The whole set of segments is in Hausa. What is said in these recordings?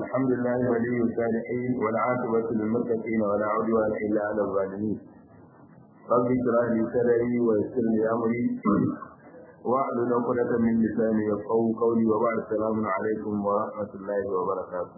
الحمد لله ولي الصالحين والعاقبة للمتقين ولا عدوان إلا على الظالمين رب اشرح لي صدري ويسر لي أمري واحلل عقدة من لساني يفقهوا قولي وبعد السلام عليكم ورحمة الله وبركاته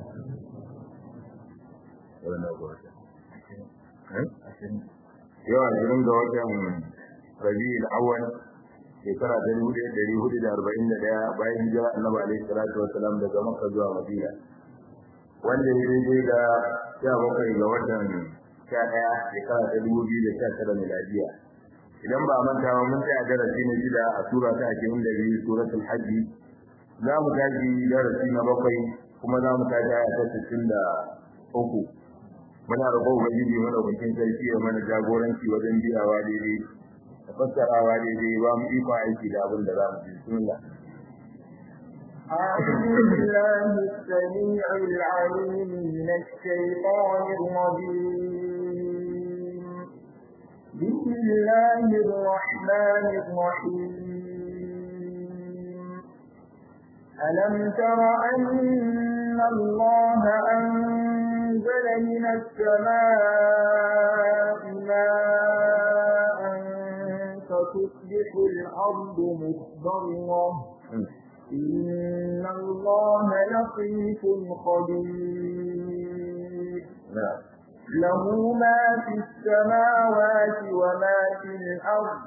yau ashirin ga watan rabi'ul awwal shekara ta dubu ɗaya ɗari hudu da arba'in da ɗaya bayan hijira annabi alaihi salatu wasalam daga makka zuwa madina wanda ya daidai da sha bakwai ga watan sha ɗaya shekara ta dubu biyu da sha tara miladiya idan ba manta ba mun tsaya darasi na shida a sura ta ashirin da biyu suratul hajji za mu tashi darasi na bakwai kuma za mu tashi aya ta sittin da uku muna roƙon ubangiji madaukakin sarki ya mana jagoranci wajen biyawa daidai da fassarawa daidai ba mu iko aiki da abin da za mu ji bismillah أعوذ بالله السميع العليم من الشيطان الرجيم بسم الله الرحمن الرحيم ألم تر أن الله أنزل من السماء ماء فتصبح الأرض مخضرة إن الله لطيف خبير له ما في السماوات وما في الأرض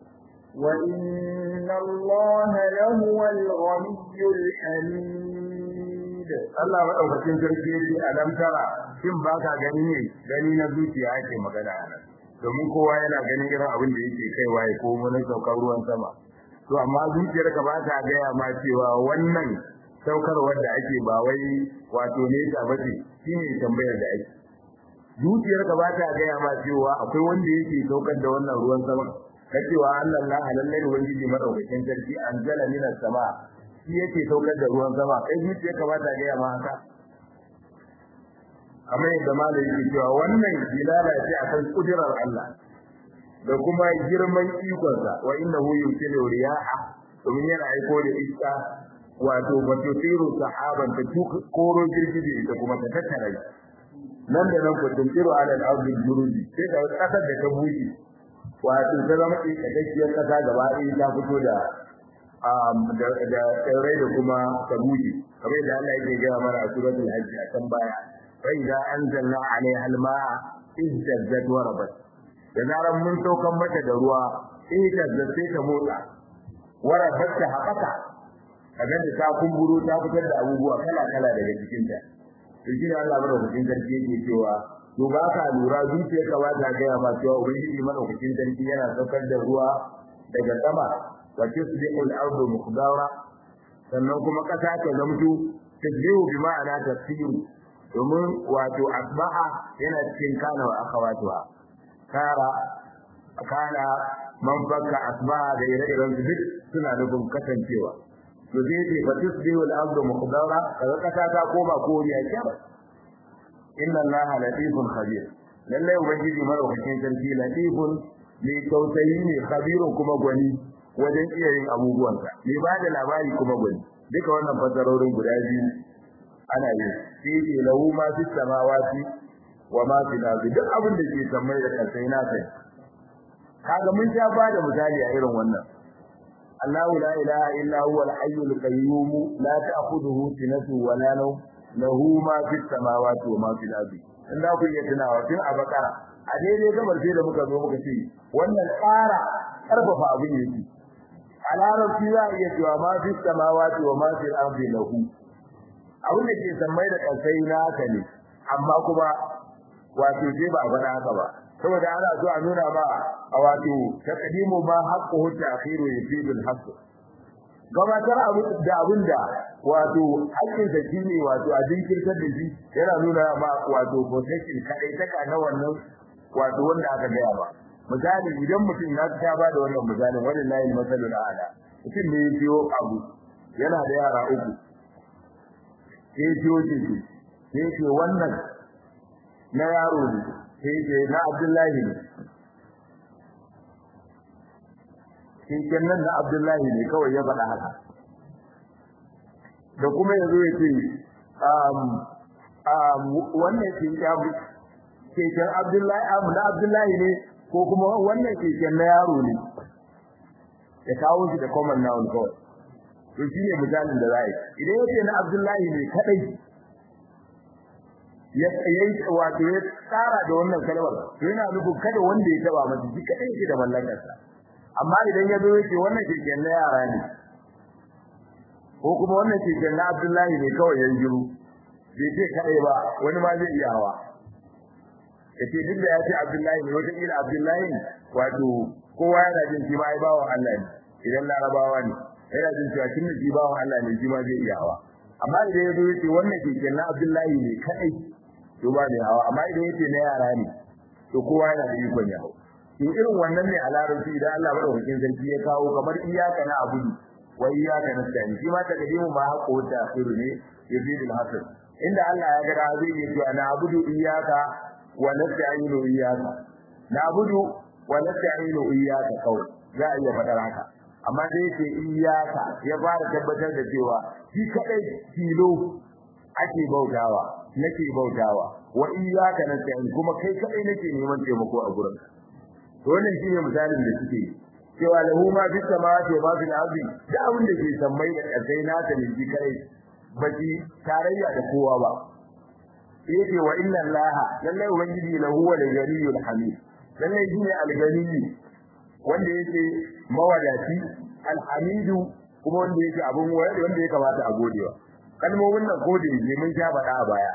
وإن الله لهو الغني الحميد Allah madaukakin sarki yace alam tara shin baka gani ne gani na zuciya ake magana a nan domin kowa yana ganin irin abin da yake kaiwa ya komo na saukar ruwan sama to amma zuciyar ka ba ta gaya ma cewa wannan saukarwar da ake ba wai wato ne ta bace shine tambayar da ake zuciyar ka ba ta gaya ma cewa akwai wanda yake saukar da wannan ruwan sama ka cewa Allah la halalla ubangiji madaukakin sarki anzala minas sama shi yake saukar da ruwan sama kai zuciyar ka ba ta gaya ma haka kamar yadda malai yake cewa wannan dilala ce akan kudirar Allah da kuma girman ikonsa wa innahu yusilu riyaha domin yana aiko da iska wato wato tiru sahaban ta koro girgije da kuma ta tattara nan da nan ku tuntiru ala al-ardi juruji sai da kasar da ta buji wato ta zama ikakkiyar kasa gaba ɗaya ta fito da da da tsirrai da kuma ta buji kamar da Allah yake gaya mana a suratul hajj a can baya fa idza anzalna alaiha al-ma'a izzazzat wa rabat da zaran mun saukan mata da ruwa ita da sai ta motsa wara fatta haɓaka kaga da ta kumburo ta fitar da abubuwa kala kala daga cikin ta to shi ne Allah madaukakin sarki yake cewa to ba ka lura zuciya ka ba ta gaya ma cewa ubangiji madaukakin sarki yana saukar da ruwa daga sama wa tusbihu al-ardu muqdara sannan kuma kasa ta zamto tasbihu bi ma'ana tafsiru domin wato asbaha yana cikin kana wa akhawatuha kara kana man fakka asbaha da ire-iren su duk suna nufin kasancewa to zai ce fa tusbihu al-ardu muqdara kaga kasa ta koma koriya kyau inna allaha latifun khabir lalle ubangiji madaukakin sarki latifun mai tausayi ne khabirun kuma gwani wajen iya yin abubuwansa mai ba da labari kuma gwani duka wannan fasarorin guda biyu ana yi shi ke lahu ma fi samawati wa ma fi ardi duk abin da ke sammai da kasai na sai kaga mun sha ba da misali a irin wannan Allahu la ilaha illa huwa al-hayyul qayyum la ta'khudhuhu sinatun wa la nawm lahu ma fi samawati wa ma fi ardi in da ku iya tunawa tun a bakara a daidai gabar sai da muka zo muka ce wannan tsara karfafa abin yake a larabci za a iya cewa ma fi samawati wa ma fi ardi lahu abin da ke sammai da kasai naka ne amma kuma wato sai ba a faɗa haka ba saboda ana so a nuna ma a wato taqdimu ma haqqu ta'khiru yufidu al-haqq gabatar da abin da wato haƙƙin sa shine wato a jinkirtar da shi yana nuna ma wato protection kadai taka na wannan wato wanda aka gaya ba misali idan mutum ya ta ba da wannan misalin wallahi masalul a'la mutum ne ya biyo abu yana da yara uku sai biyo ce sai ce wannan na yaro ne sai ce na Abdullahi ne sai nan na Abdullahi ne kawai ya faɗa haka da kuma yazo ya ce um um wannan keken keken Abdullahi abu na Abdullahi ne ko kuma wannan keken na yaro ne ya kawo shi da common noun kawai to shine misalin da zai idan yace na Abdullahi ne kadai ya yayi wato ya tsara da wannan kalmar to yana nufin kada wanda ya taba masa shi kadai yake da mallakarsa amma idan ya zo yace wannan keken na yara ne ko kuma wannan keken na Abdullahi ne kawai ya jiru bai ce kadai ba wani ma zai iya hawa yace duk da ya ce Abdullahi ne wata kila Abdullahi wato kowa yana jin shi ma ai bawan Allah ne idan larabawa ne yana jin cewa tun da shi bawan Allah ne shi ma zai iya hawa amma idan ya zo yace wannan keken na Abdullahi ne kadai to ba da hawa amma idan yace na yara ne to kowa yana da ikon ya hawa in irin wannan ne a larabci idan Allah madaukakin sarki ya kawo kamar iyaka na abudu wa iyaka nasta'in shi ma takadimu ma haqqo ta akhiru ne yazidul hasan inda Allah ya ga zai yi cewa na abudu iyaka wa nasta'inu iyaka na abudu wa nasta'inu iyaka kawai za a iya faɗar haka amma da yake iyaka ya fara tabbatar da cewa shi kadai tilo ake bautawa nake bautawa wa iyaka nasta'in kuma kai kadai nake neman taimako a gurin to wannan shine misalin da suke cewa lahu ma fi samawati wa ma fil ardi da abin da ke sammai da kasai na ta ne kai baki tarayya da kowa ba yace wa inna allaha lallai ubangiji lahu wal ghaniyul hamid lallai shine al ghaniy wanda yake mawadati al hamidu kuma wanda yake abun wanda ya kamata a godewa kalmomin nan gode ne mun sha faɗa a baya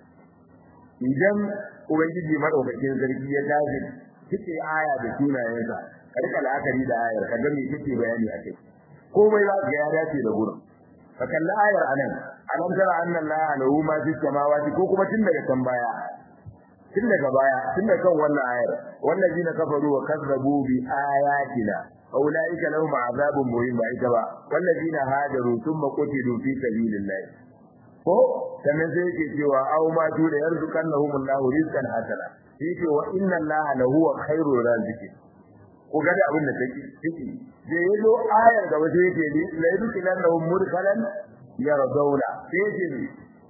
idan ubangiji madaukakin sarki ya tashi kike aya da sunayensa karka la'akari da ayar ka ga me kike bayani a kai komai za ka ga ya dace da gurin ka kalli ayar anan alam tara anna allaha lahu ma fis samawati ko kuma tun daga kan baya tun daga baya tun daga kan wannan ayar wallazina kafaru wa kazzabu bi ayatina ulaika lahum azabun muhim ba ita ba wallazina hajaru thumma qutilu fi sabilillah ko sannan sai yake cewa aw ma tu da yarzuqannahum allahu rizqan hasana yake wa inna allaha lahu khairur raziqin ko ga abin da take take da yazo ayar gaba sai yake la yudkhilan lahum murkalan yardawla sai yake ne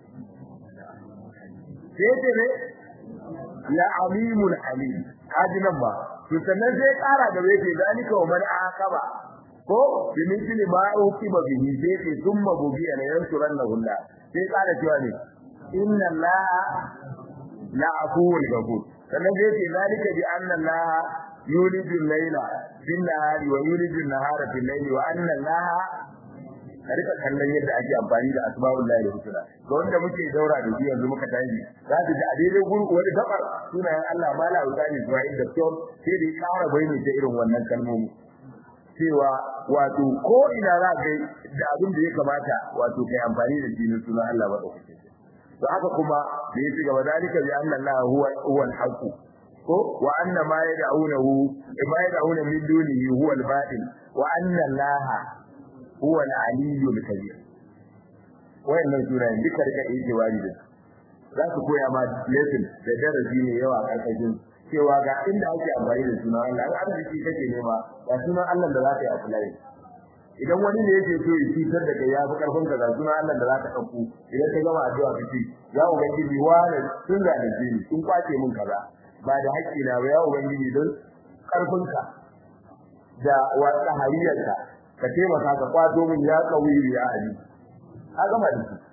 sai yake ne la alimul alim hadinan ba to sannan sai kara gaba yake dalika wa man aqaba ko bimithli ma uqiba bihi sai yake thumma bugiya la yansurannahu allah sai kara cewa ne inna allaha la afuwul ghafur sannan sai yake zalika bi anna allaha يولد الليل في النهار ويولد النهار في الليل وأن الله rika kallon yadda ake amfani da asma'ul lahi husna ga wanda muke daura da shi yanzu muka tashi za ta ji a daidai gurin wani gabar sunayen Allah mala usani Ismail da Tom sai da ya kara bayyana ta irin wannan kalmomi cewa wato ko ina za ka da abin da ya kamata wato kai amfani da shi ne sunan Allah ba to haka kuma da ya ci gaba zalika bi anna Allah huwa huwa al-haqq ko wa anna ma yad'unahu ma yad'una min dunihi huwa al-batil wa anna allaha huwa al-aliyyu al-kabir wayannan sunayen duka rika yake wani da za su koya ma lesson da darasi ne yawa a karkashin cewa ga inda ake amfani da sunan Allah an arziki kake nema ga sunan Allah da za ka yi apply idan wani ne yake so ya cutar da kai ya fi karfin ka ga sunan Allah da za ka dauko idan ka gama addu'a kace ya ubangiji wani sun zalunce ni sun kwace min kaza ba da haƙƙi na ba ya ubangiji don ƙarfinka da wata hariyarka ka taimaka ka kwato min ya kauyi ya abi a gama da shi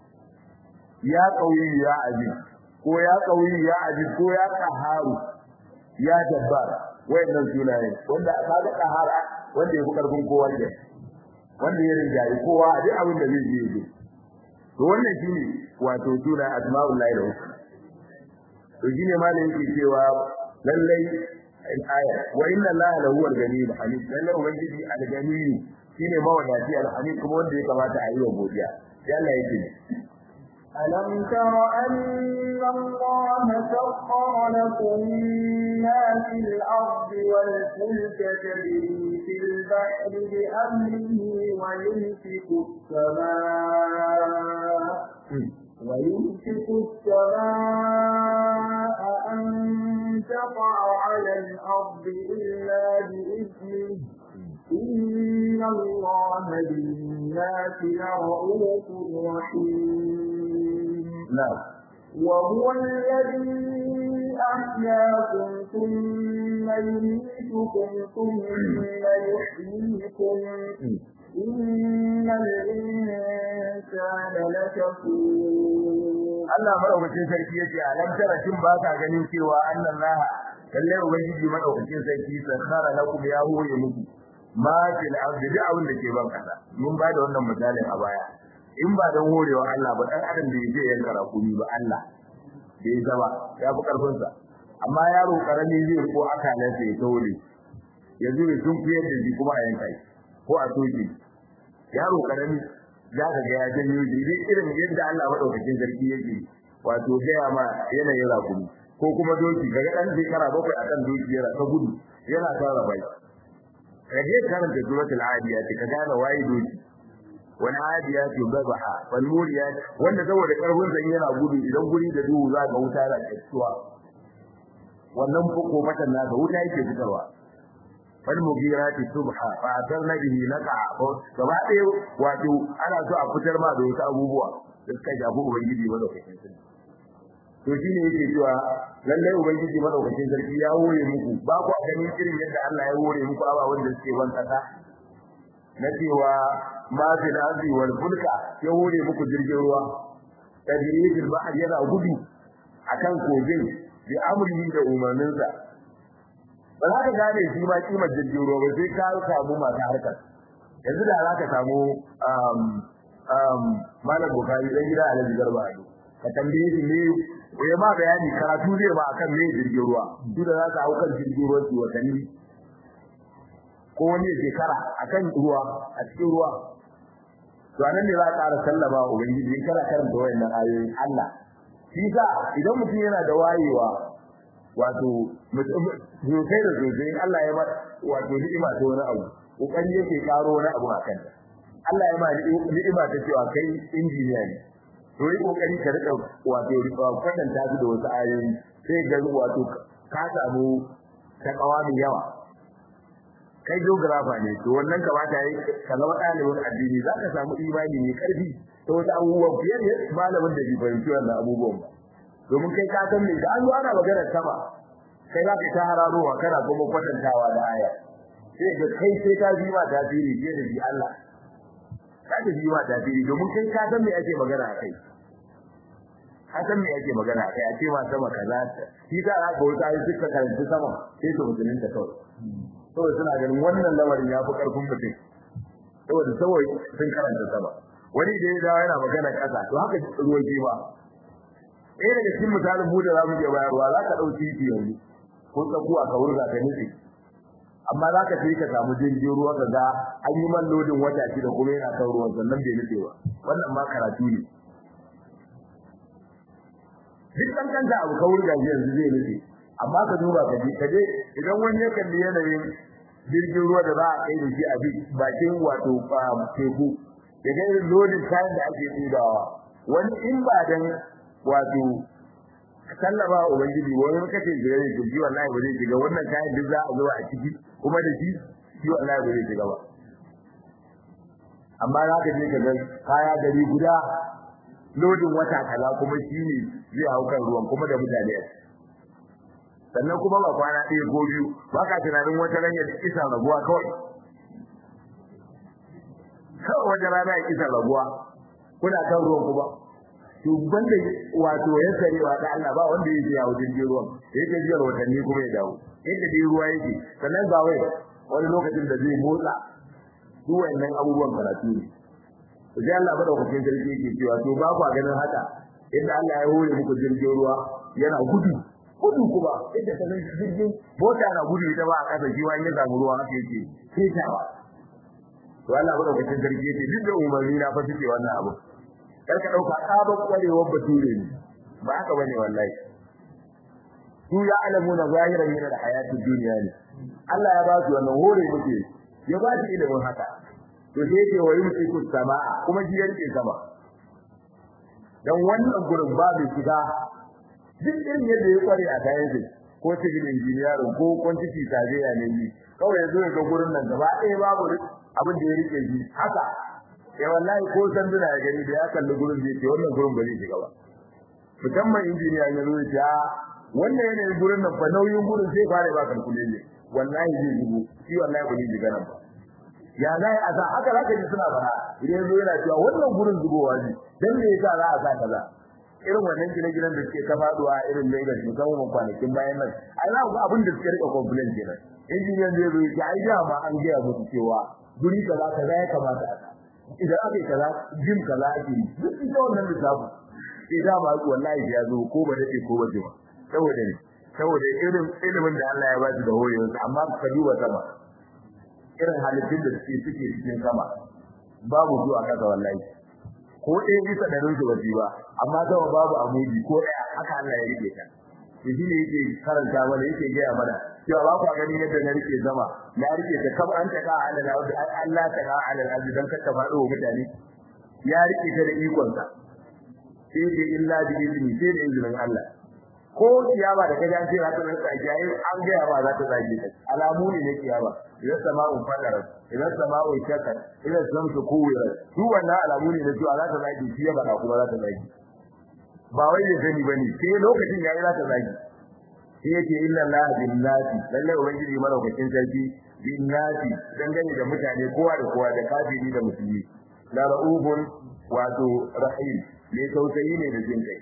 ya kauyi ya abi ko ya kauyi ya abi ko ya qaharu ya jabbar wayannan sunaye wanda ka ga qahara wanda ya fi ƙarfin kowa ke wanda ya rinjaye kowa a duk abin da zai je yi to wannan shine wato suna asma'ullahi da husna to shine malamin yake cewa lallai aya wa inna allaha lahu al-ghani al-hamid lallai ubangiji al-ghani shine mawadaci al-hamid kuma wanda ya kamata a yi wa godiya sai Allah yake ألم تر أن الله سخر لكم ما في الأرض والفلك تجري في البحر بأمره ويمسك السماء ويمسك السماء أن تقع على الأرض إلا بإذنه إن الله بالناس لرؤوف رحيم na'am وهو الذي أحياكم ثم يميتكم ثم يحييكم إن الإنسان لكفور Allah madaukakin sarki yace alam tara shin ba ka ganin cewa annan laha lalle ubangiji madaukakin sarki sakhara lakum ya hore muku ma fil ardi da abin da ke ban kasa mun ba da wannan misalin a baya in ba dan horewa Allah ba dan adam da yake yanka rakumi ba Allah bai zaba ya fi karfin sa amma yaro karami zai riko akalansa ya taure ya zure sun fiye da shi kuma a yanka shi ko a soke yaro karami za ka ga ya janyo daidai irin yadda Allah madaukakin sarki yake wato gaya ma yanayin rakumi ko kuma doki kaga dan shekara bakwai akan doki yana ta gudu yana tara bai kaje karanta suratul adiyat ka gane waye doki wani adiyat babaha wal muriyat wanda saboda karfin sa yana gudu idan guri da duhu za ka wuta da tsuwa wannan fuko matan nasa wuta yake fitarwa wal mugirati subha fa atarna bihi naqa gaba ɗaya wato ana so a fitar ma da wasu abubuwa da suka shafi ubangiji madaukakin sarki to shine yake cewa lallai ubangiji madaukakin sarki ya hore muku ba ku ganin irin yadda Allah ya hore muku ababen da suke ban kasa na cewa ma fil ardi wal fulka ya hore muku jirgin ruwa tadrijil bahr yana gudu akan kogin bi amrihi da umarninsa ba za ka gane shi ma kimar jirgin ruwa ba sai ka samu masu harkar yanzu da za ka samu malam bukari dan gida alhaji garba ado ka tambaye shi me ya ma bayani karatu zai ba akan me jirgin ruwa duk da za ka hau kan jirgin ruwa su watanni ko wani shekara akan ruwa a cikin ruwa to anan ne za ka ƙara sallama wa ubangiji in kana karanta wayannan ayoyin Allah shi sa idan mutum yana da wayewa wato sosai da sosai Allah ya ba wato ni'ima ta wani abu kokari yake karo wani abu a kanta Allah ya ma ni'ima ta cewa kai injiniya ne to yi kokari ka rika wato kwatanta su da wasu ayoyi sai ga wato ka samu takawa mai yawa kai geographer ne to wannan kamata yi ka zama ɗalibin addini za ka samu imani mai ƙarfi ta wasu abubuwan fiye da malamin da bai fahimci wannan abubuwan ba domin kai ka san me da an zo ana maganar sama kai za ka ta hararowa kana kuma kwatantawa da aya sai ga kai sai ka ji ma tasiri fiye da shi Allah ka da ji ma tasiri domin kai ka san me ake magana a kai ka san me ake magana a kai a ce ma sama kaza shi za a ga wata ayi suka karanta sama sai su musulunta kawai saboda suna ganin wannan lamarin ya fi karfin mutum saboda saboda sun karanta sama wani da ya dawo yana magana kasa to haka ruwan ke ba ɗaya daga cikin misalin mu da za mu iya bayarwa za ka ɗauki titi yanzu ko tsakuwa ka wurga ka nufi amma za ka sai ka samu jirgin ruwa ka ga an yi man lodin wata shida kuma yana kan ruwan sannan bai nufe ba wannan ma karatu ne duk ɗan kanta abu ka wurga shi yanzu zai nufe amma ka duba ka je ka je idan wani ya kalli yanayin jirgin ruwa da za a kai da shi a bakin wato teku ya ga irin lodin kayan da ake tsidawa wani in ba dan wato sallama wa ubangiji wani kace jira ne to ji wallahi ba zai shiga wannan kayan duk za a zo a ciki kuma da shi shi wallahi ba zai shiga ba amma za ka je ka ga kaya gari guda lodin wata kaza kuma shi ne zai hau kan ruwan kuma da mutane sannan kuma ba kwana ɗaya ko biyu ba ka tunanin wata ran ya isa raguwa kawai kawai wata rana ya isa raguwa kuna kan ruwan kuma to banda wato ya sarewa da Allah ba wanda yake yawo jirgin ruwan yake jiyar watanni kuma ya dawo yadda dai ruwa yake sannan ga wai wani lokacin da zai motsa duk wannan abubuwan karatu ne to sai Allah ba da hukuncin sarki yake cewa to ba ku ganin haka yadda Allah ya hore muku jirgin ruwa yana gudu gudu kuma yadda ka jirgin mota na gudu ita ba a kasa shi wani ya samu ruwa haka yake sai tawa to Allah ba da hukuncin sarki yake duk da umarni na fa suke wannan abu kar ka dauka sabon kwarewar bature ne ba haka bane wallahi su ya alamuna zahiran min alhayatid dunya ne Allah ya ba su wannan hore muke ya ba su ilimin haka to sai yake wa yumsiku samaa kuma shi ya rike sama dan wannan gurin ba mai shiga duk irin yadda ya kware a kayan shi ko civil engineering ko quantity surveyor ne ni kawai yazo ya ga gurin nan gaba ɗaya babu abin da ya rike shi haka ya wallahi ko sanduna ya gani da ya kalli gurin zai ce wannan gurin ba zai shiga ba musamman injiniya ya zo ya wannan yanayin gurin nan fa nauyin gurin sai fara ba kalkule ne wallahi zai zubo shi wallahi ba zai ji garan ba ya zai a sa haka zaka ji suna fara idan yazo yana cewa wannan gurin zubowa ne dan me yasa za a sa kaza irin wannan gine-ginen da suke ta faduwa irin Lagos musamman kwanakin bayan nan ai za ku abin da suke rika complain kenan injiniyan zai zo ya ai da ma an gaya musu cewa guri kaza kaza ya kamata a idan aka yi kaza jin kaza ake yi duk ita wannan lissafi sai da ma wallahi ya zo ko ba dade ko ba jima saboda ne saboda irin ilimin da Allah ya ba shi da hoyon amma ka duba sama irin halittun da suke suke cikin sama babu zuwa kasa wallahi ko ɗaya bisa ɗarin su baji ba amma sama babu amudi ko ɗaya haka Allah ya rike ta to shi ne yake karanta mana yake gaya mana cewa ba ku gani yadda na rike zama na rike ta kamar an taka ala na Allah ta ka ala al dan ka faɗo wa mutane ya rike ta da ikon sa sai dai illa bi izini sai da izinin Allah ko kiyama da kaje an ce za ta rantsa jayi an ga ba za ta zage ta alamu ne na kiyama idan sama'u fadara idan sama'u shakar idan samsu kuwira duk wannan alamu ne na cewa za ta zage shi ya bada kuma za ta zage ba wai da sani bane sai lokacin yayi za ta zage sai yake illa Allah bin nasi lalle ubangiji madaukakin sarki bin nasi dangane da mutane kowa da kowa da kafiri da musulmi la ra'ubun wato rahim mai tausayi ne da jin kai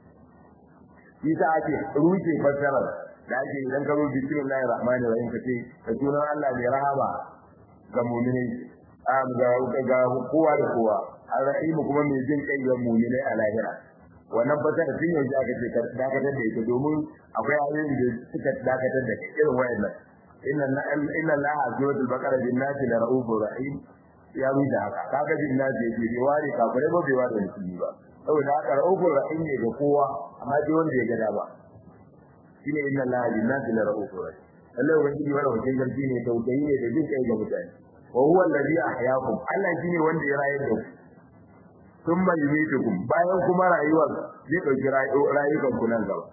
isa ake ruke fassarar da ake idan ka rubuta bismillahir rahmanir rahim kace da sunan Allah mai rahama ga mu'minai am ga ga kowa da kowa ar-rahim kuma mai jin kai ga mu'minai a lahira wannan fassarar tun yanzu aka ce dakatar da ita domin akwai ayoyin da suka dakatar da irin wayannan inna inna allaha suratul baqara bin nasi la raufur rahim ya rubuta haka kaga bin nasi yake bai ware kafirai ba bai ware musulmi ba saboda haka raufur rahim ne ga kowa amma dai wanda ya gada ba shine inna allaha bin nasi la raufur rahim Allah ubangiji wanda wajen garbi ne tausayi ne da jin kai ga mutane wa huwa alladhi ahyaakum Allah shine wanda ya rayar da ku thumma yumitukum bayan kuma rayuwar zai dauki rayukan ku nan gaba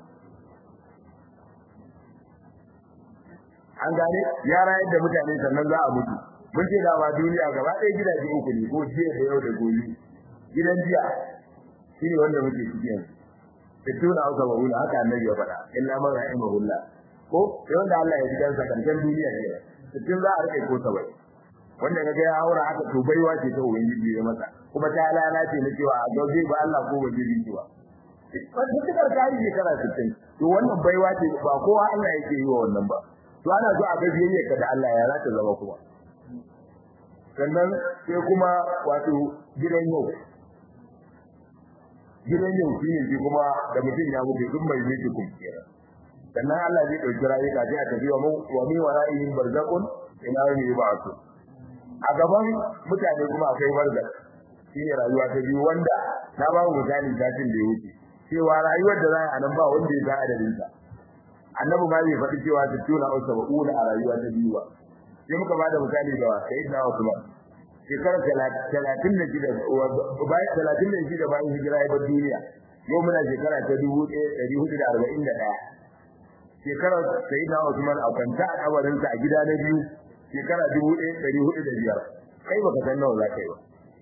an gane ya rayar da mutane sannan za a mutu mun ce da ba duniya gaba ɗaya gidaje uku ne ko jiya da yau da gobe gidan jiya shine wanda muke ciki yanzu fituna auka wa hula haka annabi ya faɗa illa man rahimahullah ko sai wanda Allah ya jikan sa kan duniya ne fitin za a rike ko sabai wanda kaga ya haura haka to baiwa ce ta ubangiji ya masa kuma ta lalace na cewa a ga zai ba Allah ko waje bi ba wanda kika ga yi shekara 60 to wannan baiwa ce ba kowa Allah yake yi wa wannan ba to ana so a ga biyayya ka da Allah ya zata zama kuma sannan sai kuma wato gidan yau gidan yau shi ne kuma da mutum ya mutu duk mai miji kun kira sannan Allah zai dauki rayuka sai a tafi wa mu wa mi wara'ihim barzaqun ila yawmi yub'athun a gaban mutane kuma akwai barzak shine rayuwa ta biyu wanda na ba mu misali satin da ya wuce cewa rayuwar da za a nan ba wanda ya ga adadin ta annabi ma bai faɗi cewa ta tuna au sab'una a rayuwa ta biyu ba sai muka bada misali da sayyidina Usman shekarar talatin da shida bayan talatin da shida bayan hijira ya bar duniya yau muna shekara ta dubu ɗaya ɗari hudu da arba'in da ɗaya shekarar sayyidina Usman a kwanta a kabarinsa a gida na biyu shekara dubu ɗaya ɗari hudu da biyar kai baka san nawa za ka yi ba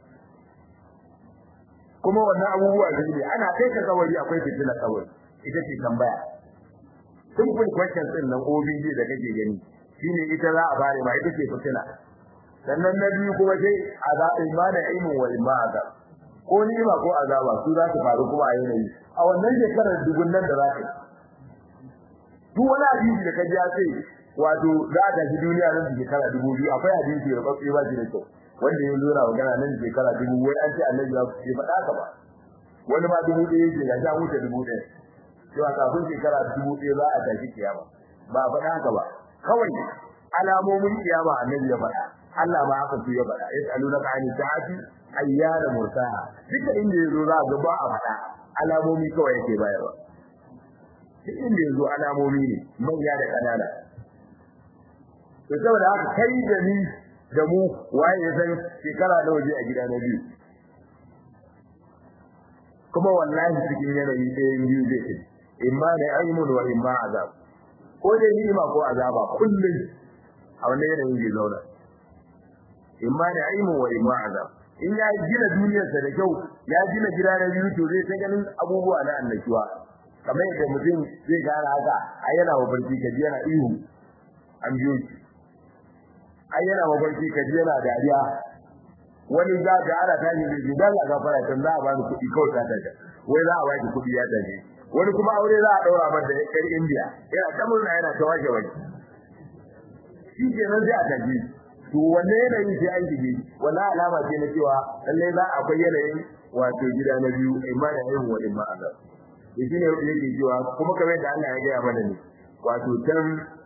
kuma wannan abubuwa su ne ana kai ka kawari akwai fitina kawari ita ce tambaya simple questions din nan OBJ da kake gani shine ita za a bare ba ita ce fitina sannan na biyu kuma sai azab imana ilmin wal ma'azab ko ni ba ko azaba su za su faru kuma a yanayi a wannan shekarar dubun nan da za ka yi duk wani hadisi da ka ji sai wato za a tafi duniya nan shekara dubu biyu akwai hadisi da kwafi ba shi da kyau wanda ya zo na magana nan shekara dubu wai an ce annabi ya ce faɗa ka ba wani ma dubu ɗaya yake ga sha wuce dubu ɗaya cewa kafin shekara dubu ɗaya za a tafi kiyama ba a faɗa haka ba kawai alamomin kiyama annabi ya faɗa Allah ma haka su ya faɗa yas'alunaka 'ani sa'ati ayyana mursaha duka inda yazo za ga ba a faɗa alamomi kawai yake bayarwa duk inda yazo alamomi ne manya da kanana to saboda haka kai da ni da mu waye ya san shekara da waje a gida na biyu kuma wallahi cikin yanayi ɗayan biyu zai ce imma da aimun wa imma azab ko dai ni'ima ko azaba kullum a wannan yanayin zai zauna imma da aimun wa imma azab in ya gina duniyarsa da kyau ya gina gida na biyu to zai ta ganin abubuwa na annashuwa kamar yadda mutum zai gane haka ai yana mafarki kaji yana ihu an biyo shi ai yana mafarki kaji yana dariya wani za ga ana tashi da shi dan ga fara kan za a bani kuɗi kawai ta tashi wai za a baki kuɗi ya tashi wani kuma aure za a daura masa yar India yana ta murna yana ta waje waje shi kenan sai a tashi to wanne yanayin sai an jige wannan alama ce na cewa lallai za a akwai yanayin wato gida na biyu imma da yin wani ma Allah to shine yake cewa kuma kamar yadda Allah ya gaya mana ne wato can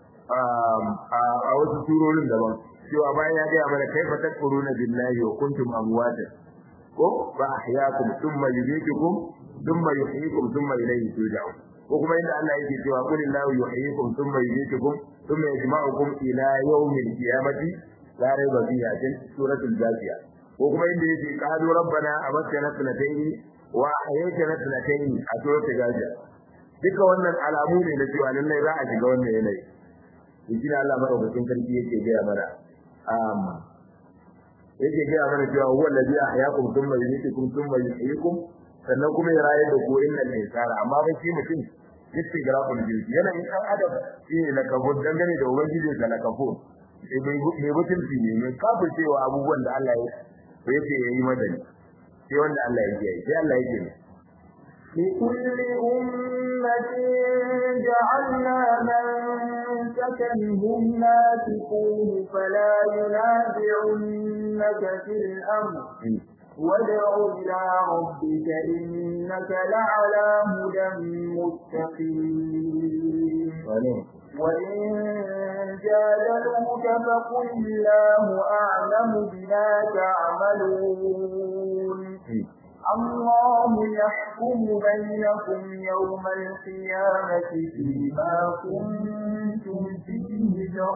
a wasu surorin daban cewa bayan ya gaya mana kaifa takfuruna billahi wa kuntum amwatan ko fa ahyaakum thumma yumitukum thumma yuhyikum thumma ilayhi turja'un ko kuma inda Allah yake cewa qul illahu yuhyikum thumma yumitukum thumma yajma'ukum ila yawmil qiyamati la rayba fiha cikin suratul jaziya ko kuma inda yake qalu rabbana amattana sanatayn wa ahyaytana sanatayn a suratul jaziya duka wannan alamu ne na cewa lallai za a shiga wannan yanayi shi ne Allah madaukakin sarki yake gaya mana yake gaya mana cewa huwa allazi ahyaakum thumma yumeetukum thumma yuhyikum sannan kuma ya rayar da ku innal insana amma ba shi mutum istigrafun jinsi yana in an adam shi ne na kafur dangane da ubangiji da na kafur mai mutunci ne mai kafir cewa abubuwan da Allah ya yake yayi madani sai wanda Allah yake yi sai Allah yake ne لكل أمة جعلنا منسكا هم ناسكوه فلا ينازعنك في الأمر وادع إلى ربك إنك لعلى هدى مستقيم وإن جادلوك فقل الله أعلم بما تعملون الله يحكم بينكم يوم القيامة فيما كنتم فيه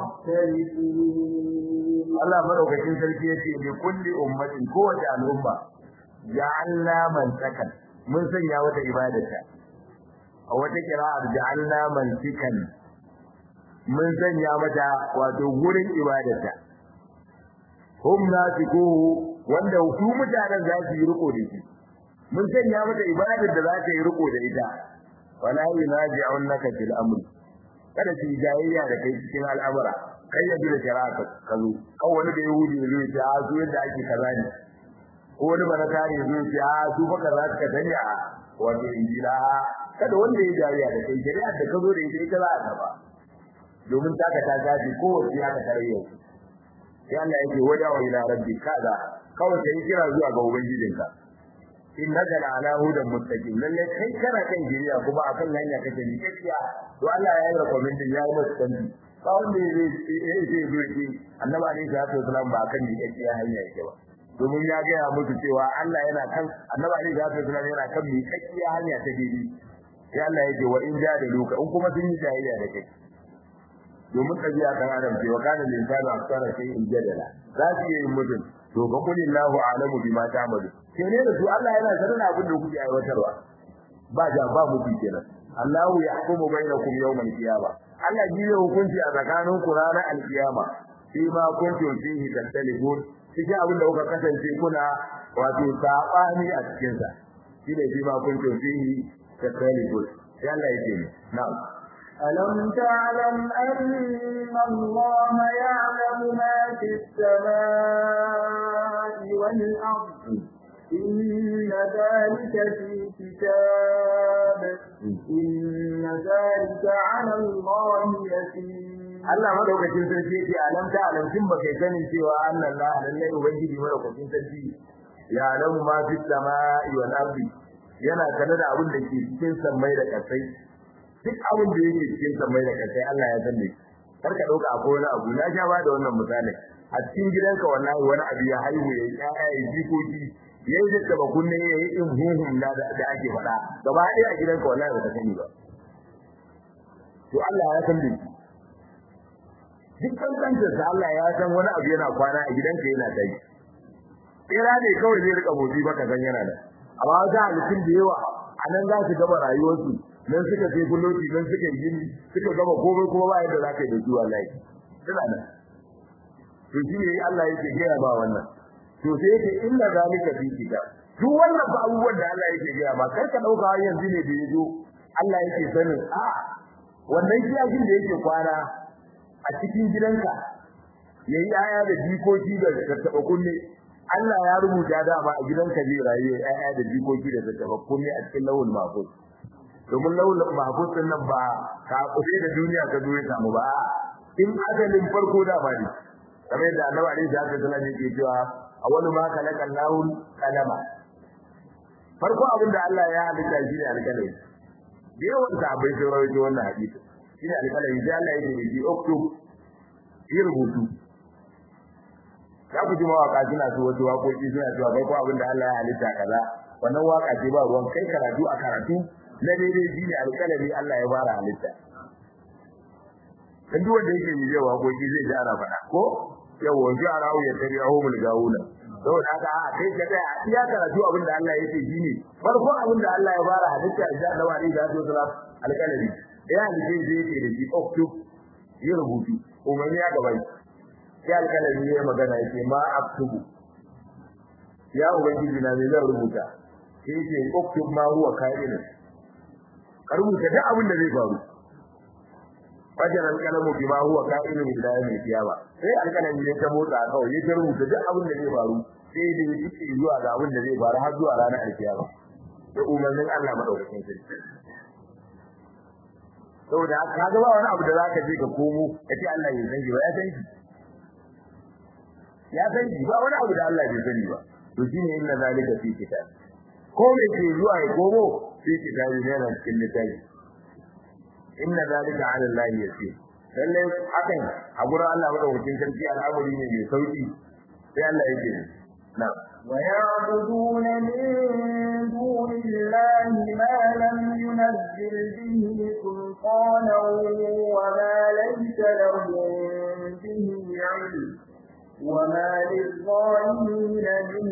تختلفون Allah madaukakin sarki yace bi kulli ummatin kowace al'umma ja'alna man sakan mun sanya wata ibadata a wata kira'ar ja'alna man sikan mun sanya mata wato gurin ibadata hum nasikuhu wanda su mutanen za su yi riko da shi mun sanya mata ibadar da za ta yi riko da ita wala yunaji'unaka fil amri kada su jayayya da kai cikin al'amura kai ya bi da shari'a ka zo kan wani da yahudi ya zo ya ce a su yadda ake kaza ne ko wani bana tare ya zo ya ce a su fa kaza ka sanya wato injila kada wanda ya jayayya da kai shari'a da ka zo da ita ita za a karba domin taka ta gaji kowace aka tare yau sai Allah yake wada wa ila rabbi kaza kawai kai kira zuwa ga ubangijinka innaka la ala hudan muttaqin lalle kai kana kan jiriya kuma akan hanya kake ni gaskiya to Allah ya yi recommending ya yi masa tanti ba wanda ya yi sai zo shi annabi alaihi salatu wasalam ba kan gaskiya hanya yake ba domin ya ga ya mutu cewa Allah yana kan annabi alaihi salatu wasalam yana kan mi gaskiya hanya ta dai sai Allah ya ce wa in ja da luka in kuma sun yi jahiliya da kai domin tabiya kan adam ce wa kana linsanu aksara shay'in jadala za su yi mutum to fa kulillahu a'lamu bima ta'malu kene da su Allah yana sanin abin da kuke aiwatarwa ba ja ba mutu kenan Allahu yahkumu bainakum yawmal qiyamah Allah ji ya hukunci a tsakanin ku ranar alkiyama shi ma kuntum fihi tantalihun cikin abin da kuka kasance kuna wato sabani a cikin sa shi ne shi ma kuntum fihi tantalihun sai Allah ya ce na'am ألم تعلم أن الله يعلم ما في السماء والأرض إن ذلك في كتاب إن ذلك على الله يسير Allah madaukakin sarki yake alam ta alam kin baka sani cewa Allah la lalle ubangiji madaukakin sarki ya alamu ma fi samai wal ardi yana kana da abin da ke cikin sammai da kasai duk abin da yake cikin sammai da kasai Allah ya sani kar ka dauka akwai wani abu na sha ba da wannan misali a cikin gidanka wallahi wani abu ya haihu ya ya ya jikoki yayi da taba kunne yayi in huhun da da ake faɗa gaba ɗaya a gidanka wallahi ba ka sani ba to Allah ya san dinki duk kankancin sa Allah ya san wani abu yana kwana a gidanka yana dai tsira ne kawai zai rika motsi baka san yana da amma za a mutum da yawa a nan za su gaba rayuwarsu nan suka sai kulloti nan suka yi gini suka gaba komai kuma ba yadda za ka yi da su wallahi suna nan to shi ne Allah yake gaya ba wannan to sai yake inna zalika fi kitab duk wannan ba abubuwan da Allah yake gaya ma kar ka dauka yanzu ne da yazo Allah yake sanin a wannan kiyakin da yake kwana a cikin gidanka yayi aya da jikoki da tattaba kunne Allah ya rubuta dama a gidanka zai rayu aya da jikoki da tattaba kunne a cikin lawul mahfuz domin lawul mahfuz din nan ba ka kusa da duniya ka zo ya samu ba in ajalin farko da ba ne kamar da Annabi alaihi salatu wasallam yake cewa awwalu ma khalaqa Allahu qalama farko abin da Allah ya halitta shi ne alƙalami da yawan sahabbai sun rawaito wannan hadisi shi ne alƙalami sai Allah ya ce shi uktub yi rubutu za ku ji mawaka suna su wasu waƙoƙi suna cewa farko abin da Allah ya halitta kaza wannan waka ce ba ruwan kai karatu a karatu na daidai shi ne alƙalami Allah ya fara halitta dan duk wanda yake yi zai waƙoƙi zai ji ana faɗa ko yawa ji a rawu ya tare a homul gawuna saboda haka a kai ka tsaya iya karatu abin da Allah yake shi ne farko abin da Allah ya fara halitta da Allah wani da su sala alƙalami ya halitta zai yake da shi oktub ya rubutu umarni ya gaba ya alƙalami ya magana yake ma aktubu ya ubangiji na zai rubuta sai yake oktub ma huwa ka'in ka rubuta duk abin da zai faru fajar alƙalamu bi ma huwa ka'in min da yawmin qiyama sai alƙalami ne ta motsa kawai ya rubuta duk abin da zai faru sai da yake zuwa ga abin da zai faru har zuwa ranar alkiyama da umarnin Allah madaukakin sarki saboda ka ga ba wani abu da zaka je ka komo kace Allah ya san shi ba ya san shi ya san shi ba wani abu da Allah bai sani ba to shine inna zalika fi kitab ko me ke zuwa ya komo fi kitab ne na cikin littafi inna zalika ala Allah yasir lalle hakan a gurin Allah madaukakin sarki al'amari ne mai sauki sai Allah yake na ويعبدون من دون الله ما لم ينزل به سلطانا وما ليس لهم به علم وما للظالمين من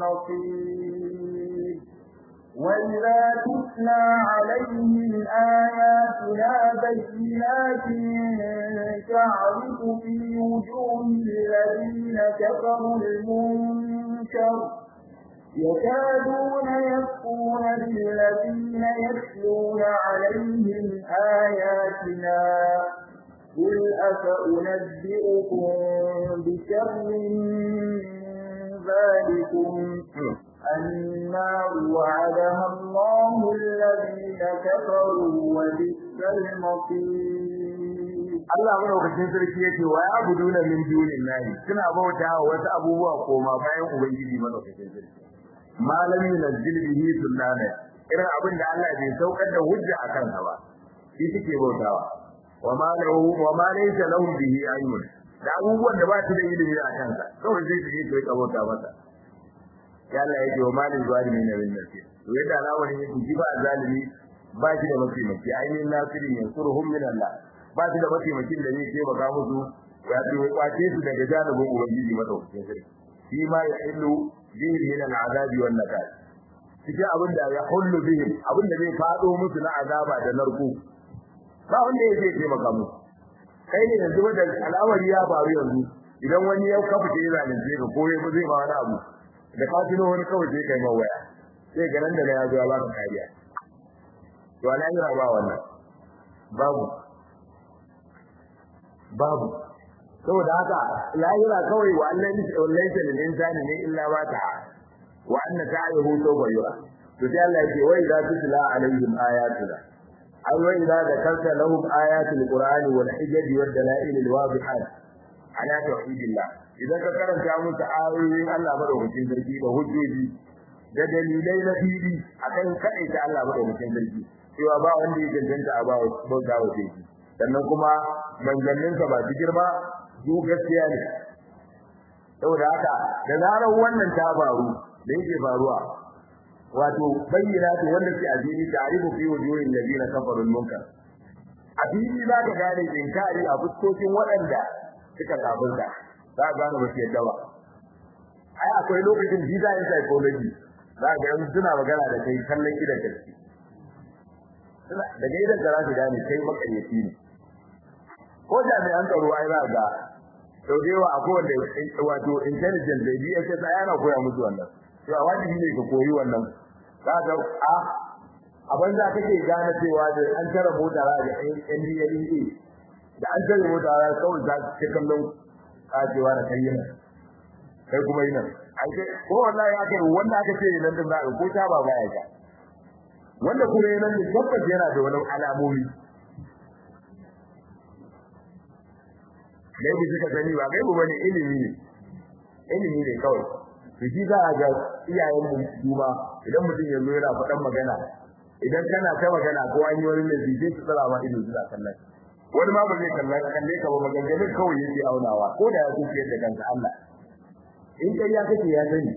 نصير وإذا تتلى عليهم آياتنا بينات تعرف في وجوه الذين كفروا المنكر يكادون يكفون بالذين يتلون عليهم آياتنا قل أفأنبئكم بشر من ذلكم النار وعدها الله الذين كفروا وبئس المصير Allah madaukakin sarki yake wa ya'buduna min dunillahi suna bauta wa wasu abubuwa koma bayan ubangiji madaukakin sarki malam yunzil bihi sunnana irin abin da Allah bai saukar da hujja akan sa ba shi suke bautawa wa ma lahu wa ma laysa lahu bihi ilmun da abubuwan da ba su da ilimi a kansa kawai sai su je su rika bauta masa ya Allah yake wa malin zalimin min nasir to yadda alawari yake ji ba zalimi ba shi da mataimaki ainihin nasirin yansuruhum min Allah ba shi da mataimakin da zai taimaka musu ya ce kwace su daga janibin ubangiji madaukakin sarki shi ma ya illu bihi min al'azabi wan nakal cikin abin da ya hullu bihi abin da zai fado musu na azaba da narko ba wanda ya zai taimaka musu kai ne yanzu da al'amari ya faru yanzu idan wani ya kafa ce zalunce ka ko ya zai ma wani abu da ka tuno wani kawai sai kai mawaya sai ga nan da na yazo ya baka kariya to ana yi ba wannan babu babu saboda haka lahira kawai wa Allah ne wallahi lil insani ne illa ma ta wa anna ta'ahu sawfa yura to sai Allah yake wai za tu tila alaihim ayatuna ay wa idza dhakarta lahum ayatul qur'ani wal hijaj wad dalail al wadihat ala tauhidillah idan ka karanta musu ayoyin Allah madaukakin sarki da hujjoji da dalilai na fili akan kadai ta Allah madaukakin sarki cewa ba wanda ya cancanta a ba bauta wa sai sannan kuma manzanninsa ba su girma su gaskiya ne saboda haka da zarar wannan ta faru da yake faruwa wato bayyana to wanda ke azini ta'rifu fi wujuhil ladina kafaru munkar a fili za ka gane inkari a fuskokin waɗanda suka kafirta za ka gane ba su yadda ba ai akwai lokacin design psychology za ka ga suna magana da kai kallon idan gaske daga idan ka za su gane kai makaryaci ne ko jami'an tsaro ai za ga sau da yawa akwai wanda wato intelligence da DSS ai ana koya musu wannan to a wajibi ne ka koyi wannan ka ga a abin da kake gane cewa da an tara mota ra da NDLEA da an tara mota ra kawai za ka kallon kajewa da kai yana kai kuma yana ai ko wallahi aka wanda aka ce nan din za ka ko ta ba baya ga wanda kuma yana da tabbas yana da wani alamomi gaibu suka sani ba gaibu bane ilimi ne ilimi ne kawai to shi za a ga iyayen mu duba idan mutum ya zo yana faɗan magana idan kana ta magana ko an yi wani laifi sai su tsara ma ido suna kallon wani ma ba zai kalla kalle ka ba maganganun kawai yake aunawa ko da ya kuke da kanka Allah in kai ya kake ya sani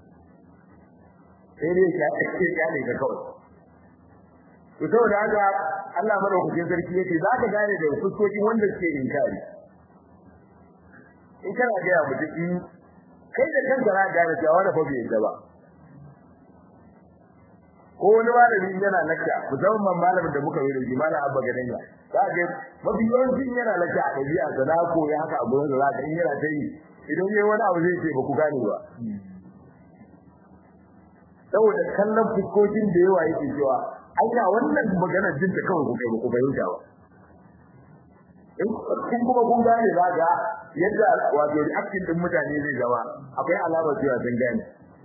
sai dai ka ake gane ka kawai to saboda haka Allah madaukakin sarki yake za ka gane da fuskokin wanda suke inkari in kana ga ya mutum kai da kanka za ka gane cewa wani fa bai yadda ba ko wani malami yana lakka musamman malamin da muka yi da jimala abba gadanya za ka mafi yawancin yana lakka a ɗabi'a da na koyi haka a gurin da za ka in yana ta yi idan yayi wani abu zai ce ba ku gane ba saboda kallon fuskokin da yawa yake cewa aika wannan maganar jin ta kawai ku kai ku fahimta ba in kun kuma kun gane za ga yadda wato reaction din mutane zai zama akwai alamar cewa sun gane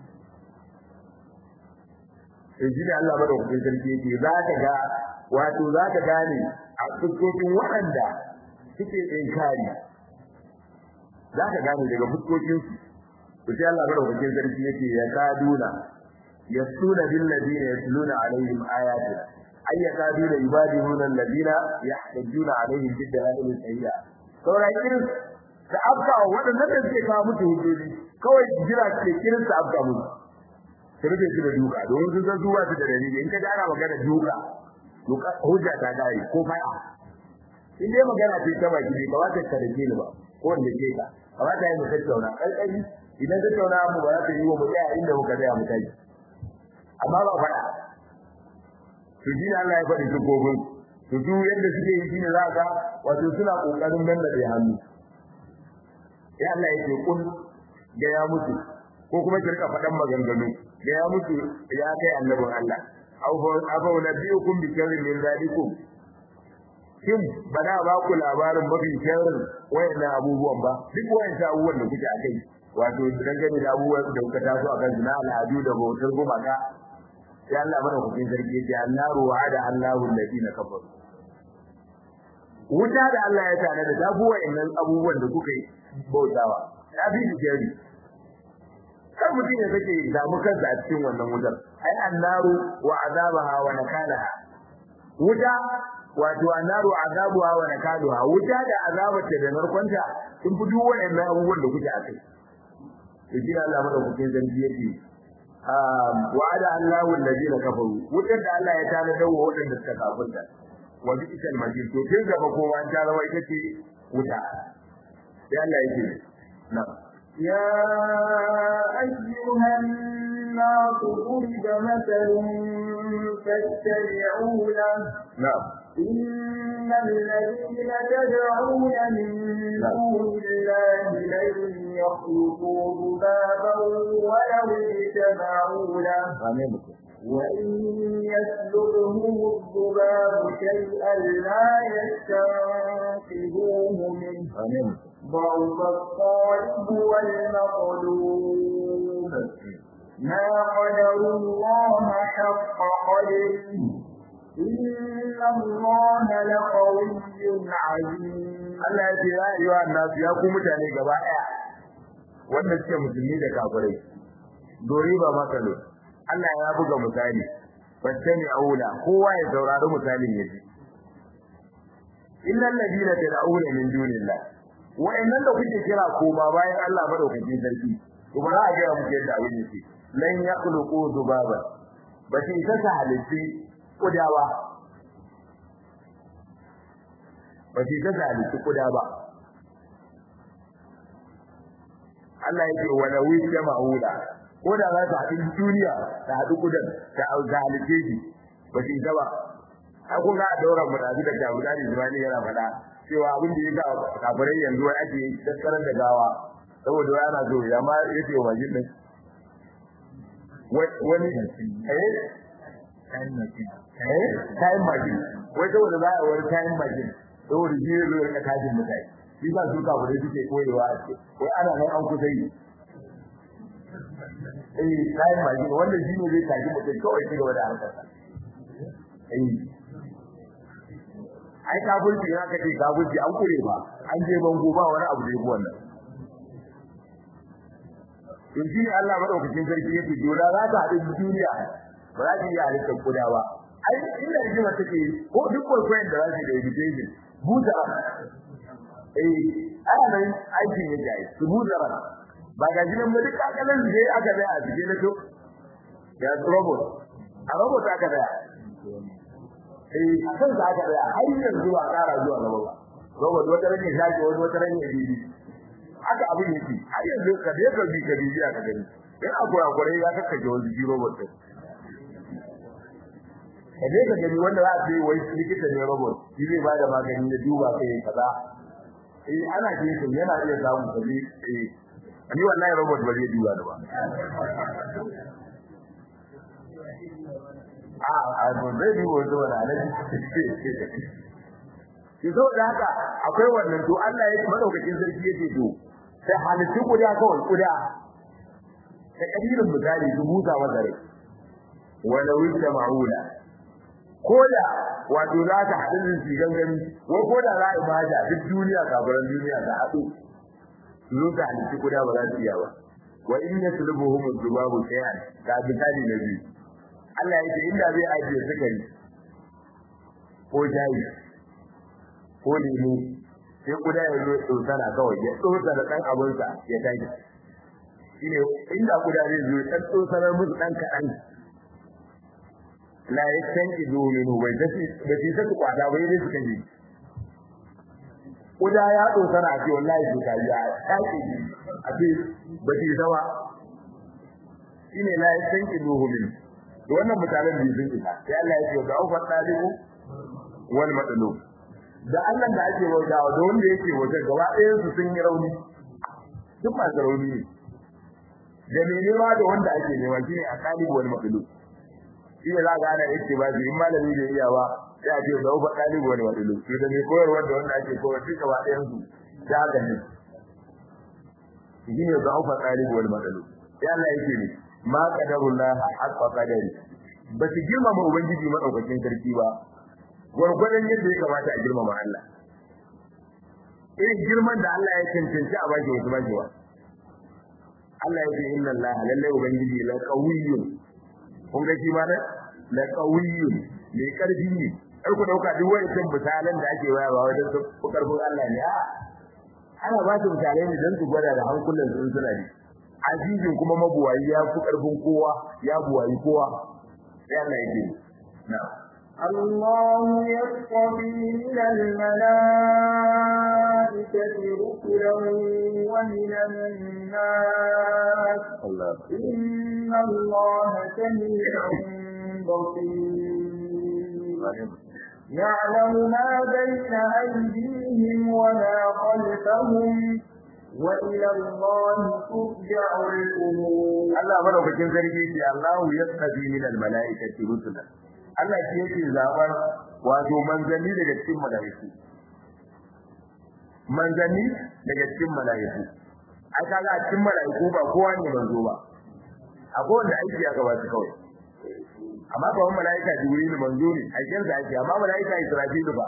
sai ji da Allah madaukakin sarki yake za ka ga wato za ka gane a fuskokin waɗanda suke inkari za ka gane daga fuskokin su to sai Allah madaukakin sarki yake ya kaduna yasuna bil ladina yatluna alaihim ayatina ay yakaduna yubadihuna alladina yahtajuna alaihim bid dalail sayya saura irin ta abka waɗannan da suke kawo musu hujjoji kawai jira ke kirin ta abka musu su rufe su da duka domin sun san zuwa su da dalili in ka ji ana magana duka duka hujja ta gari ko fa'a in dai magana ce ta baki bai kamata ka dake ni ba ko wanda ke ka kamata yi mu tattauna kalkali idan tattauna mu ba za ta yi wa mu tsaya inda muka tsaya mu tashi amma ba faɗa to shi ne Allah ya faɗi su gogon to duk yadda suke yi shine za ka wato suna kokarin dannaɗe hannu ya Allah ya ce kun ga ya mutu ko kuma ki rika faɗan maganganu ga ya mutu ya kai annabin Allah afa nabiyukum bi sharrin min zalikum shin bana ba ku labarin mafi sharrin wayannan abubuwan ba duk wayannan abubuwan da kuke akai wato dangane da abubuwan da kuka taso akan zina al'adu da bautar gumaka sai Allah mana hukuncin sarki yace annaru wa'ada Allahu alladina kafaru wuta da Allah ya tana da tafi wayannan abubuwan da kuka yi bautawa ya fi jeri kar mutum ya sake damu kansa a cikin wannan wutar ai annaru wa azabaha wa nakalaha wuta wato annaru azabuha wa nakaluha wuta da azabarta da narkonta sun fi duk waɗannan abubuwan da kuke akai to shi Allah madaukakin zanji yake wa'ada Allahu alladhina kafaru wutar da Allah ya tana dawo waɗanda suka kafirta wa bi'sal masir to kin gaba kowa an tarawa ita ce wuta sai Allah yake na'am يا أيها الناس ضرب مثل فاستمعوا له نعم إن الذين تدعون من دون الله لن يخلقوا ذبابا ولو اجتمعوا له آمين وإن يسلبهم الذباب شيئا لا يستنقذوه منه آمين ضعف الطالب والمطلوب ما قدر الله حق قدره إن الله لقوي عزيز Allah ya ce ya yi wa nasu ya ku mutane gaba ɗaya wanda suke musulmi da kafirai dori ba masalo Allah ya buga misali fattani aula kowa ya saurari misalin yaji innal ladina tad'una min dunillah wa'annan da kuke kira koma bayan Allah madaukakin sarki to ba za a ga muke yadda abin yake lan yakhluqu dubaba ba shi ta ta halitti kudawa ba shi ta ta halitti kuda ba Allah yake wala wisha ma'ula ko da za ta haɗu duniya ta haɗu kudan ta halitte shi ba shi ta ba ai kun ga daura mu da da Abu Dali Zubani yana faɗa cewa abin da ya ga kafirai yanzu wai ake daskarar da gawa saboda wai ana so ya ma yace wa majin din wani eh kayan machine eh kayan machine wai saboda za a wani kayan machine saboda shi ne zai kashin mutane shi ba su kafa da suke koyewa a ce wai ana nan an kusa yi eh kayan machine wanda shi ne zai kaji mutum kawai ci gaba da harkarsa eh ai kafirci in aka ce kafirci an kure ba an je bango ba wani abu da yake wannan in shi Allah madaukakin sarki yake dole za ta haɗu duniya ba za ta iya halittar kuda ba ai inda rigima take ko duk kwaikwayon da za su da education buta eh ana nan aikin yake ai su buta ba ga jinan ba duk kakalan su dai aka zai a cikin na to ya robot a robot aka zai eh kan za ka da har yanzu ba ƙara zuwa gaba ba saboda wata rage shaki wani wata rage bibi haka abin yake har yanzu ka da ka bi ka bibi aka gani in akwai akwai ya kaka je wani jiro robot din ka je ka gani wanda za a ce wai likita ne robot shi zai bada magani da duba kai kaza eh ana ce shi yana iya samu kaje eh ni wallahi robot ba zai duba da ba a a to zai bi wato wala alaji ki so da haka akwai wannan to Allah ya madaukakin sarki yake to sai halittu guda kawai guda ta kadirin misali su buta masa rai wala wita ma'ula koda wato za ta haɗu da shi gangami ko koda za a ibada duk duniya kafiran duniya ta haɗu su zo ta halittu guda ba za su iya ba wa in yaslubuhum ad-dubabu shay'an ka misali na biyu Allah yake inda zai ajiye sukari ko jayi ko lemu sai kuda ya zo tsotsana kawai ya tsotsana dan abunsa ya tashi shine inda kuda zai zo dan tsotsanar musu dan kadan la yastanki minhu bai tafi da shi sai kwada bai dai suka ji kuda ya tsotsana a ce wallahi su kai ya tashi a ce ba shi zawa shine la yastanki minhu da wannan mutanen biyu sun isa sai Allah ya ce ga ufa talibu wal madlub da Allah da ake bautawa da wanda yake bauta gaba ɗayan su sun yi rauni duk masu rauni ne da me nema da wanda ake nema shine a talibu wal madlub shi ne za ka ana yake ba in malami da iya ba sai a ce ga ufa talibu wal madlub to da me koyarwa da wanda ake koyar duk gaba ɗayan su da haka ne shine ga ufa talibu wal madlub sai Allah yake ne ma qadarullah haqqa qadari ba su girmama ubangiji madaukakin sarki ba gurgurdan yadda ya kamata a girmama Allah irin girman da Allah ya cancanci a baki wasu baki wa Allah ya ce inna Allah lalle ubangiji la qawiyyun kun ga shi ma da la qawiyyun mai karfi ne kar ku dauka duk wani kan misalan da ake waya ba wajen su karfin Allah ne a ana ba su misalai ne don su gwada da hankulan su suna ne azizin kuma mabuwayi ya fi karfin kowa ya buwayi kowa sai Allah ya ce na الله يصطفي من الملائكة رسلا ومن الناس Allah إن الله سميع بصير يعلم ما بين أيديهم وما خلفهم وإلى الله ترجع الأمور Allah madaukakin sarki ce Allah yastafi min almalaikati rusula Allah shi yake zabar wato manzanni daga cikin malaiku manzanni daga cikin malaiku ai kaga a cikin malaiku ba kowa ne manzo ba akwai wanda aiki aka ba su kawai amma ba wani malaika jibril manzo ne aikin sa aiki amma malaika israfil ba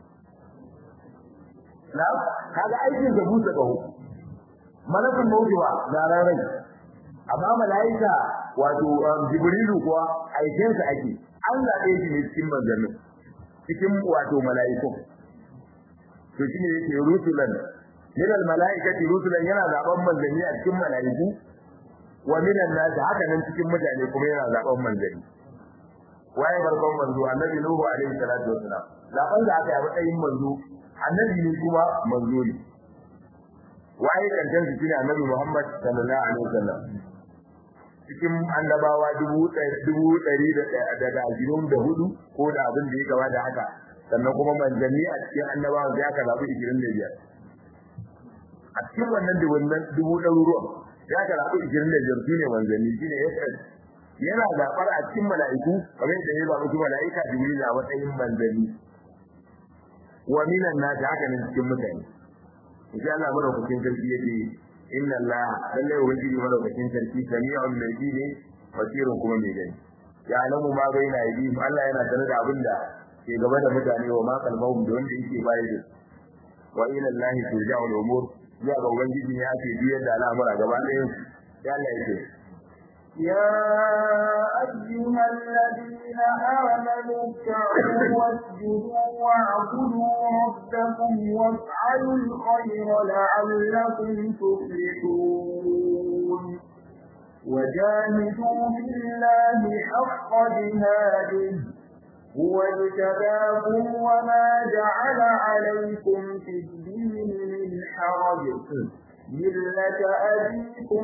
na kaga aikin da busa kaho malakul mawdiwa da rai amma malaika wato jibrilu kuwa aikin sa ake an zabe shi ne cikin manzanni cikin wato malaiku to shine yake rusulan min al malaikati rusulan yana zaben manzanni a cikin malaiku wa min an nas haka nan cikin mutane kuma yana zaben manzanni waye farkon manzo annabi nuhu alaihi salatu wassalam zaben da aka yi a matsayin manzo annabi ne kuma manzo ne waye karshen su shine annabi Muhammad sallallahu alaihi wasallam cikin annabawa dubu dubu ɗari da da ashirin da hudu ko da abin da ya gaba da haka sannan kuma manzanni a cikin annabawa sai aka zaɓi ishirin da biyar a cikin wannan dubunnan dubu ɗaruruwan sai aka zaɓi ishirin da biyar su ne manzanni shi ne yasa yana zabar a cikin mala'iku kamar da ya zaɓi mala'ika jibril a matsayin manzanni wa minan nas haka ne cikin mutane insha Allah madaukakin sarki yake inna Allah lalle ubangiji madaukakin sarki sami'un mai ji ne basirun kuma mai gani ya alamu ma baina yadi Allah yana sanar da abin da ke gaba da mutane wa ma kalmahum da wanda yake bayar da wa ila Allah turja'u al-umur ya ga ubangiji ne ake biyar da al'amura gaba ɗayan ya Allah yake يا أيها الذين آمنوا اركعوا واسجدوا واعبدوا ربكم وافعلوا الخير لعلكم تفلحون وجاهدوا في الله حق جهاده هو اجتباكم وما جعل عليكم في الدين من حرج ملة أبيكم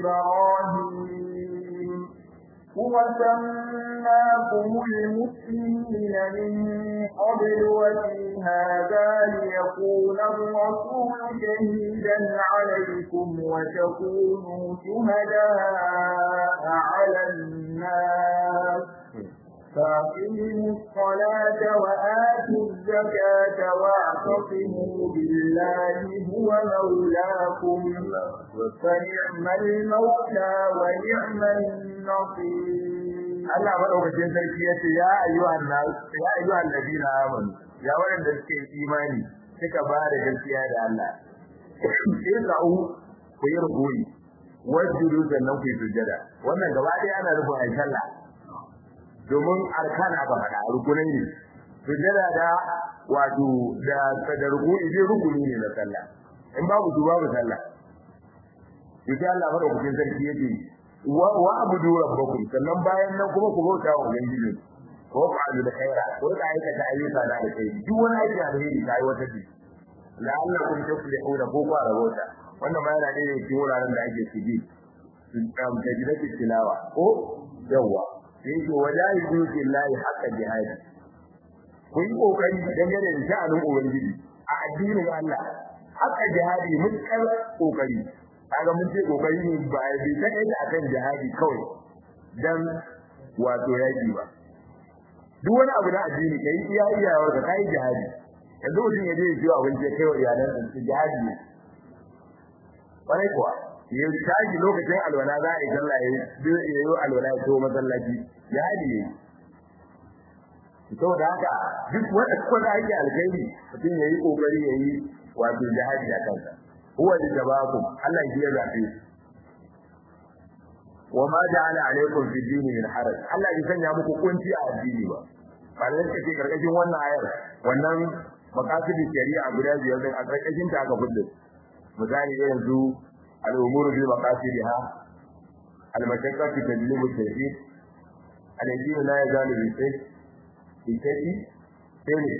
إبراهيم هو سماكم المسلمين من قبل وفي هذا ليكون الرسول شهيدا عليكم وتكونوا شهداء على الناس فأقيموا الصلاة وآتوا الزكاة واعتصموا بالله هو مولاكم فنعم المولى ونعم النصير Allah madaukakin sarki yace ya ayyuhan nas ya ayyuhan ladina amanu ya wanda suke imani suka ba da gaskiya da Allah irqa'u ku yi rukuyi wajidu sannan ku yi sujada wannan gaba ɗaya ana nufin ayi sallah domin arkan aka faɗa rukunai ne sujada da wato da sadarku idan rukuni ne na sallah in babu su babu sallah insha Allah madaukakin sarki yake wa wa abudu rabbakum sannan bayan nan kuma ku bauta wa ubangiji ko ku azu da khaira ko ka aikata ayyuka da kai duk wani aiki da alheri kai wata ji la'allakum tuflihuna ko ku rabota wannan ma yana da cikin wuraren da ake shige da gidan tilawa ko yawa sai ke wajahidu billahi haqqa jihadi ku yi kokari dangane da sha'anin ubangiji a addinin Allah haqqa jihadi mutkar kokari kaga mun ce kokari ne ba bi ta kai akan jihadi kawai dan wato yaki ba duk wani abu na addini kai iya iyawa ka kai jihadi yanzu mutum ya je ya jiwa abinci ya kai wa iyalan sa jihadi ne kwarai kuwa ya tashi lokacin alwala za a yi sallah ya yi alwala ya to masallaci jihadi ne saboda haka duk wanda kuma ake alkhairi mutum yayi kokari yayi wato jihadi a kansa huwa jazakum Allah ya zabe wa ma ja'ala alaykum fi din min haraj Allah ya sanya muku kunci a addini ba bayan kace karkashin wannan ayar wannan maqasidin shari'a guda biyar din a karkashin ta aka fudda misali yanzu al-umuru bi maqasidiha al-mashaqqatu tajlibu at-tawhid al-din la yazalu bi sayf bi sayf sai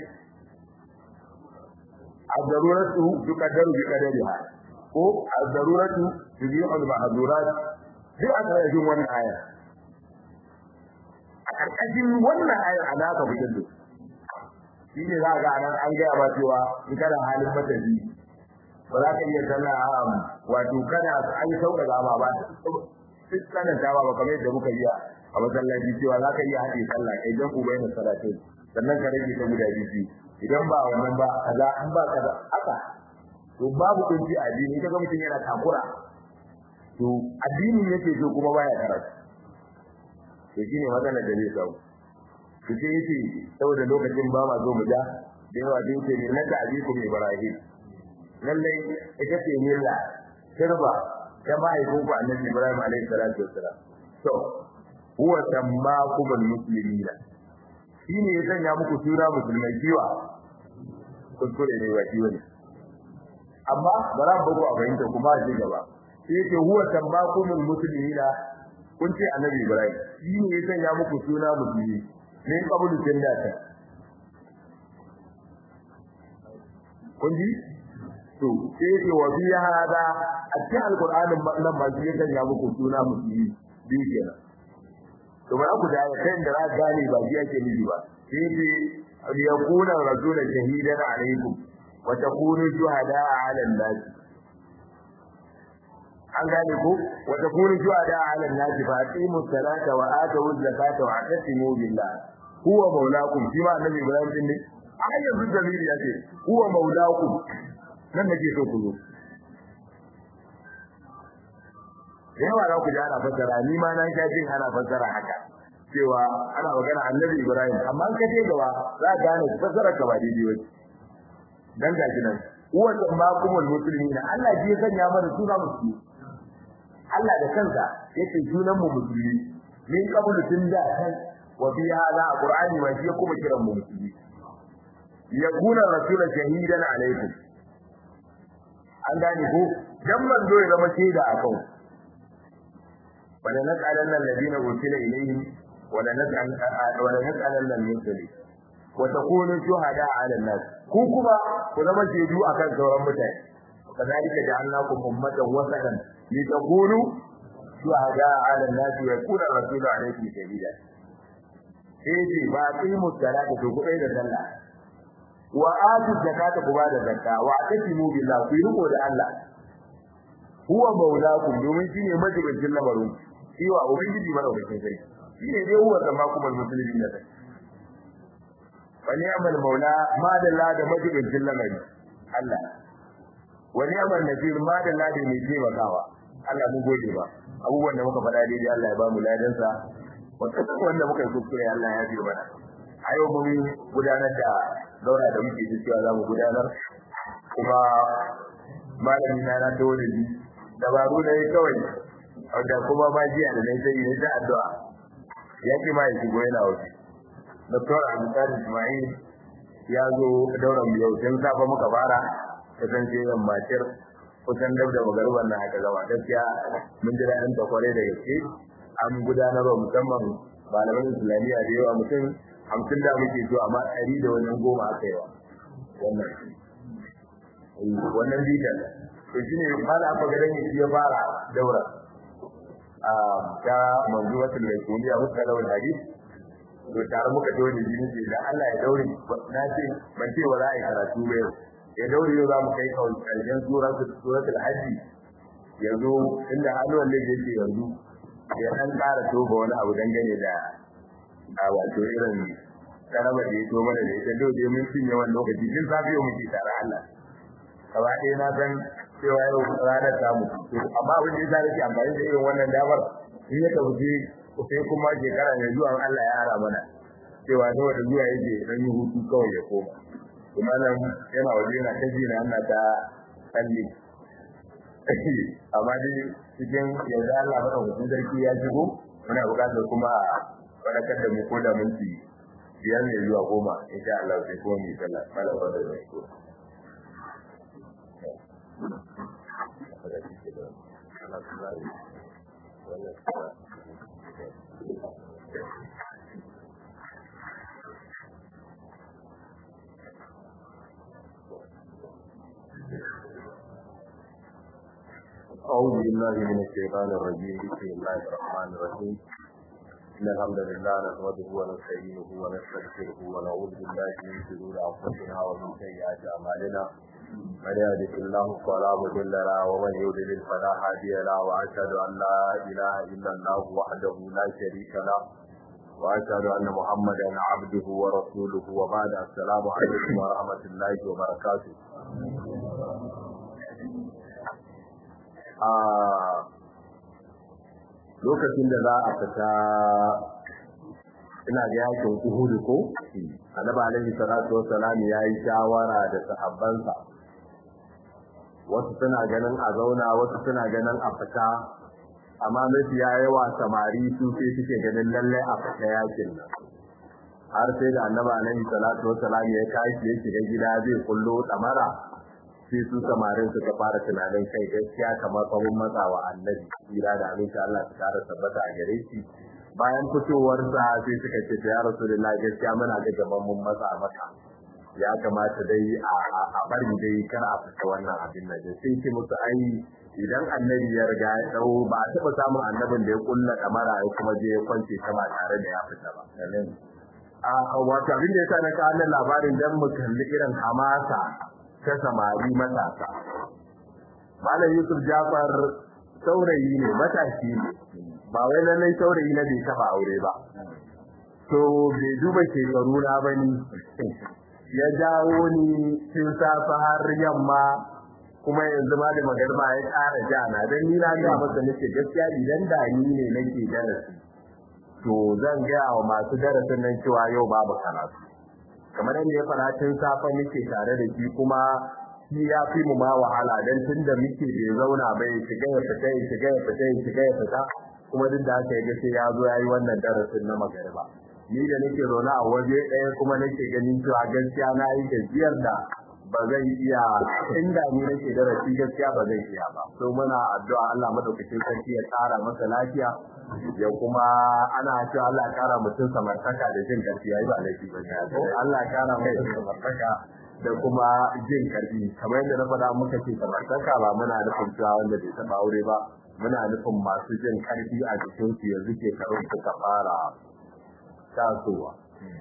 الضرورة تقدر بقدرها ko az-zaruratu tubi'u al-mahdurat duk aka yi jin wannan aya a karkashin wannan aya ana ka fitar da shi ne za ga nan an gaya ba cewa in kana halin matafi ba za ka iya sallah wato kana an sauka ga ba ba duk sanin ta ba kamar yadda muka yi a masallaci cewa za ka iya haɗe sallah kai dan ubai na salatin sannan ka rage ta guda biyu idan ba wannan ba kaza an ba kaza haka to babu kunci a addini kaga mutum yana takura to addinin yake so kuma baya karatu to shine matsalar da zai samu to sai yace saboda lokacin ba ma zo mu da da yawa da yake ne na abikum ibrahim lalle ita ce milla sirba ta mahaifin ku annabi ibrahim alaihi salatu wassalam to huwa sammakum almuslimina shine ya sanya muku sura musulmai kiwa kuskure ne ba kiwa ne amma ba za mu a fahimta kuma ji gaba sai yake huwa tambakumul muslimina kun ce annabi ibrahim shi ne ya sanya muku suna musulmi ne kabulu tun da ta kun ji to sai yake wa fi hada a cikin alqur'anin nan ba shi ya sanya muku suna musulmi biyu kenan to ba ku da kai da za gane ba shi ake nufi ba sai yake liyakuna rasulan shahidan alaikum wa takunu shuhada 'ala an-nas an gane ko wa takunu shuhada ala nasi fa aqimu salata wa atu zakata wa atasimu billah huwa maulakum shi ma annabi ibrahim din ne a yanzu dalili yake huwa maulakum nan nake so ku zo yawa za ku ji ana fassara ni ma na sha jin ana fassara haka cewa ana magana annabi ibrahim amma ka je gaba za ka gane fassara ka ba daidai ba dan gashi nan huwa tammakumul muslimin Allah ji ya sanya mana suna musulmi Allah da kansa yake sunan mu musulmi min qablu tun da kan wa fi hada qur'ani wa shi kuma kiran mu musulmi yakuna rasula shahidan alaikum an gane ko dan manzo ya zama shaida a kan wala nas'alanna alladhina ursila ilayhim wala nas'al wala nas'alanna al-mursalin wa takunu shuhada 'ala an-nas ku kuma ku zama shaidu akan sauran mutane kadhalika ja'alnakum ummatan wasatan litakunu shuhada 'ala an-nas wa yakuna rasulu 'alaykum shahida sai ba qimu salata to ku da sallah wa atu zakata ku ba da zakka wa tasimu billah ku riko da Allah huwa maulakum domin shine majibincin lamarin shi wa ubangiji madaukakin sai shine dai huwa zama kuma musulmi ne wani amal maula ma da la da majibincin lamari Allah wani amal nazir ma da la da mai taimakawa Allah mun gode ba abubuwan da muka faɗa daidai Allah ya ba mu ladan sa wanda muka yi kuskure Allah ya biyo mana a yau mun gudanar da daura da muke cewa za mu gudanar kuma malami na na ta wani dabaru na yi kawai da kuma ba jiya da na sai ne ta addu'a ya ce ma ya shigo yana wuce Dr. Abdulkadir Ismail ya zo dauran mu yau tun safa muka fara kasance yan matir kusan dab da magaruban na haka gaba gaskiya mun ji daɗin ta kware da gaske an gudanar wa musamman malaman islamiyya da yawa mutum hamsin da muke so amma ɗari da wani goma aka yi wa wannan wannan bitan to shine mala aka ga dan ya fara daura a ta manzuwatul laikuniya muka da hadis to tare muka to da jini ce da Allah ya daure na ce ban ce wa za a yi karatu ba yau ya daure yau za mu kai kawai karshen suratul suratul hajji yanzu inda halwan ne yake yanzu ya dan ƙara toba wani abu dangane da a wato irin karaba da ya to mana da ita dole mun cinye wani lokaci tun safiyo muke tare Allah gaba ɗaya na san cewa yau ranar ta mu amma abin da ya sa nake amfani da irin wannan damar in ya tafi sai kuma shekara mai zuwa Allah ya ara mana cewa da wanda zuwa yake dan yi hutu kawai ya koma kuma nan yana waje yana ta jina ana ta kalli amma dai cikin yanzu Allah bada hutun sarki ya shigo muna buƙatar kuma faɗakar da mu ko da minti biyar ne zuwa goma insha Allah sai kuma mu sallah malama da mai ko أعوذ بالله من الشيطان الرجيم بسم الله الرحمن الرحيم إن الحمد لله نحمده ونستعينه ونستغفره ونعوذ بالله من شرور أنفسنا ومن سيئات أعمالنا من يهده الله فلا مضل له ومن يضلل فلا هادي له وأشهد أن لا إله إلا الله وحده لا شريك له وأشهد أن محمدا عبده ورسوله وبعد السلام عليكم ورحمة الله وبركاته a lokacin da za a fita ina ga yakin uhudu ko annabi alaihi salatu wassalam ya yi shawara da sahabbansa wasu suna ganin a zauna wasu suna ganin a fita amma mafiya yawa samari su sai suke ganin lallai a fita yakin nan har sai da annabi alaihi salatu wassalam ya tashi ya shiga gida zai kullo tsamara sai su samarin suka fara tunanin kai gaskiya kamar tsawon matsawa annabi tsira da aminci Allah su kara tabbata a gare shi bayan fitowarsa sai suka ce ya rasulullahi gaskiya muna ga gaban mun matsa maka ya kamata dai a bari dai kar a fita wannan abin nan sai ce musu ai idan annabi ya riga ya dau ba a taba samun annabin da ya kulla kamara ya kuma je ya kwance ta ba tare da ya fita ba a wato abin da ya sa na kawo labarin dan mu kalli irin hamasa ta samari matasa Malam Yusuf Jafar saurayi ne matashi ne ba wai lallai saurayi na bai taba aure ba to bai duba shekaru na bane ya jawo ni tun safa har yamma kuma yanzu ma da magarba ya ƙara jana dan ni na ga masa nake gaskiya idan da ni ne nake darasi to zan ga wa masu darasin nan cewa yau babu karatu kamar yadda ya fara tun safa nake tare da shi kuma shi ya fi mu ma wahala dan tunda muke bai zauna ba ya shiga ya fita ya shiga ya fita ya shiga ya fita kuma duk da haka ya ga sai ya zo ya yi wannan darasin na magariba ni da nake zaune a waje ɗaya kuma nake ganin cewa gaskiya na yi gajiyar da ba zan iya inda ni nake darasi gaskiya ba zan iya ba so muna addu'a Allah madaukakin sarki ya tsara masa lafiya ya kuma ana cewa Allah ya kara mutum samartaka da jin karfi yayi ba laifi ba ne Allah ya kara mutum samartaka da kuma jin karfi kamar yadda na faɗa muka ce samartaka ba muna nufin cewa wanda bai taɓa aure ba muna nufin masu jin karfi a jikinsu yanzu ke karun suka fara tasowa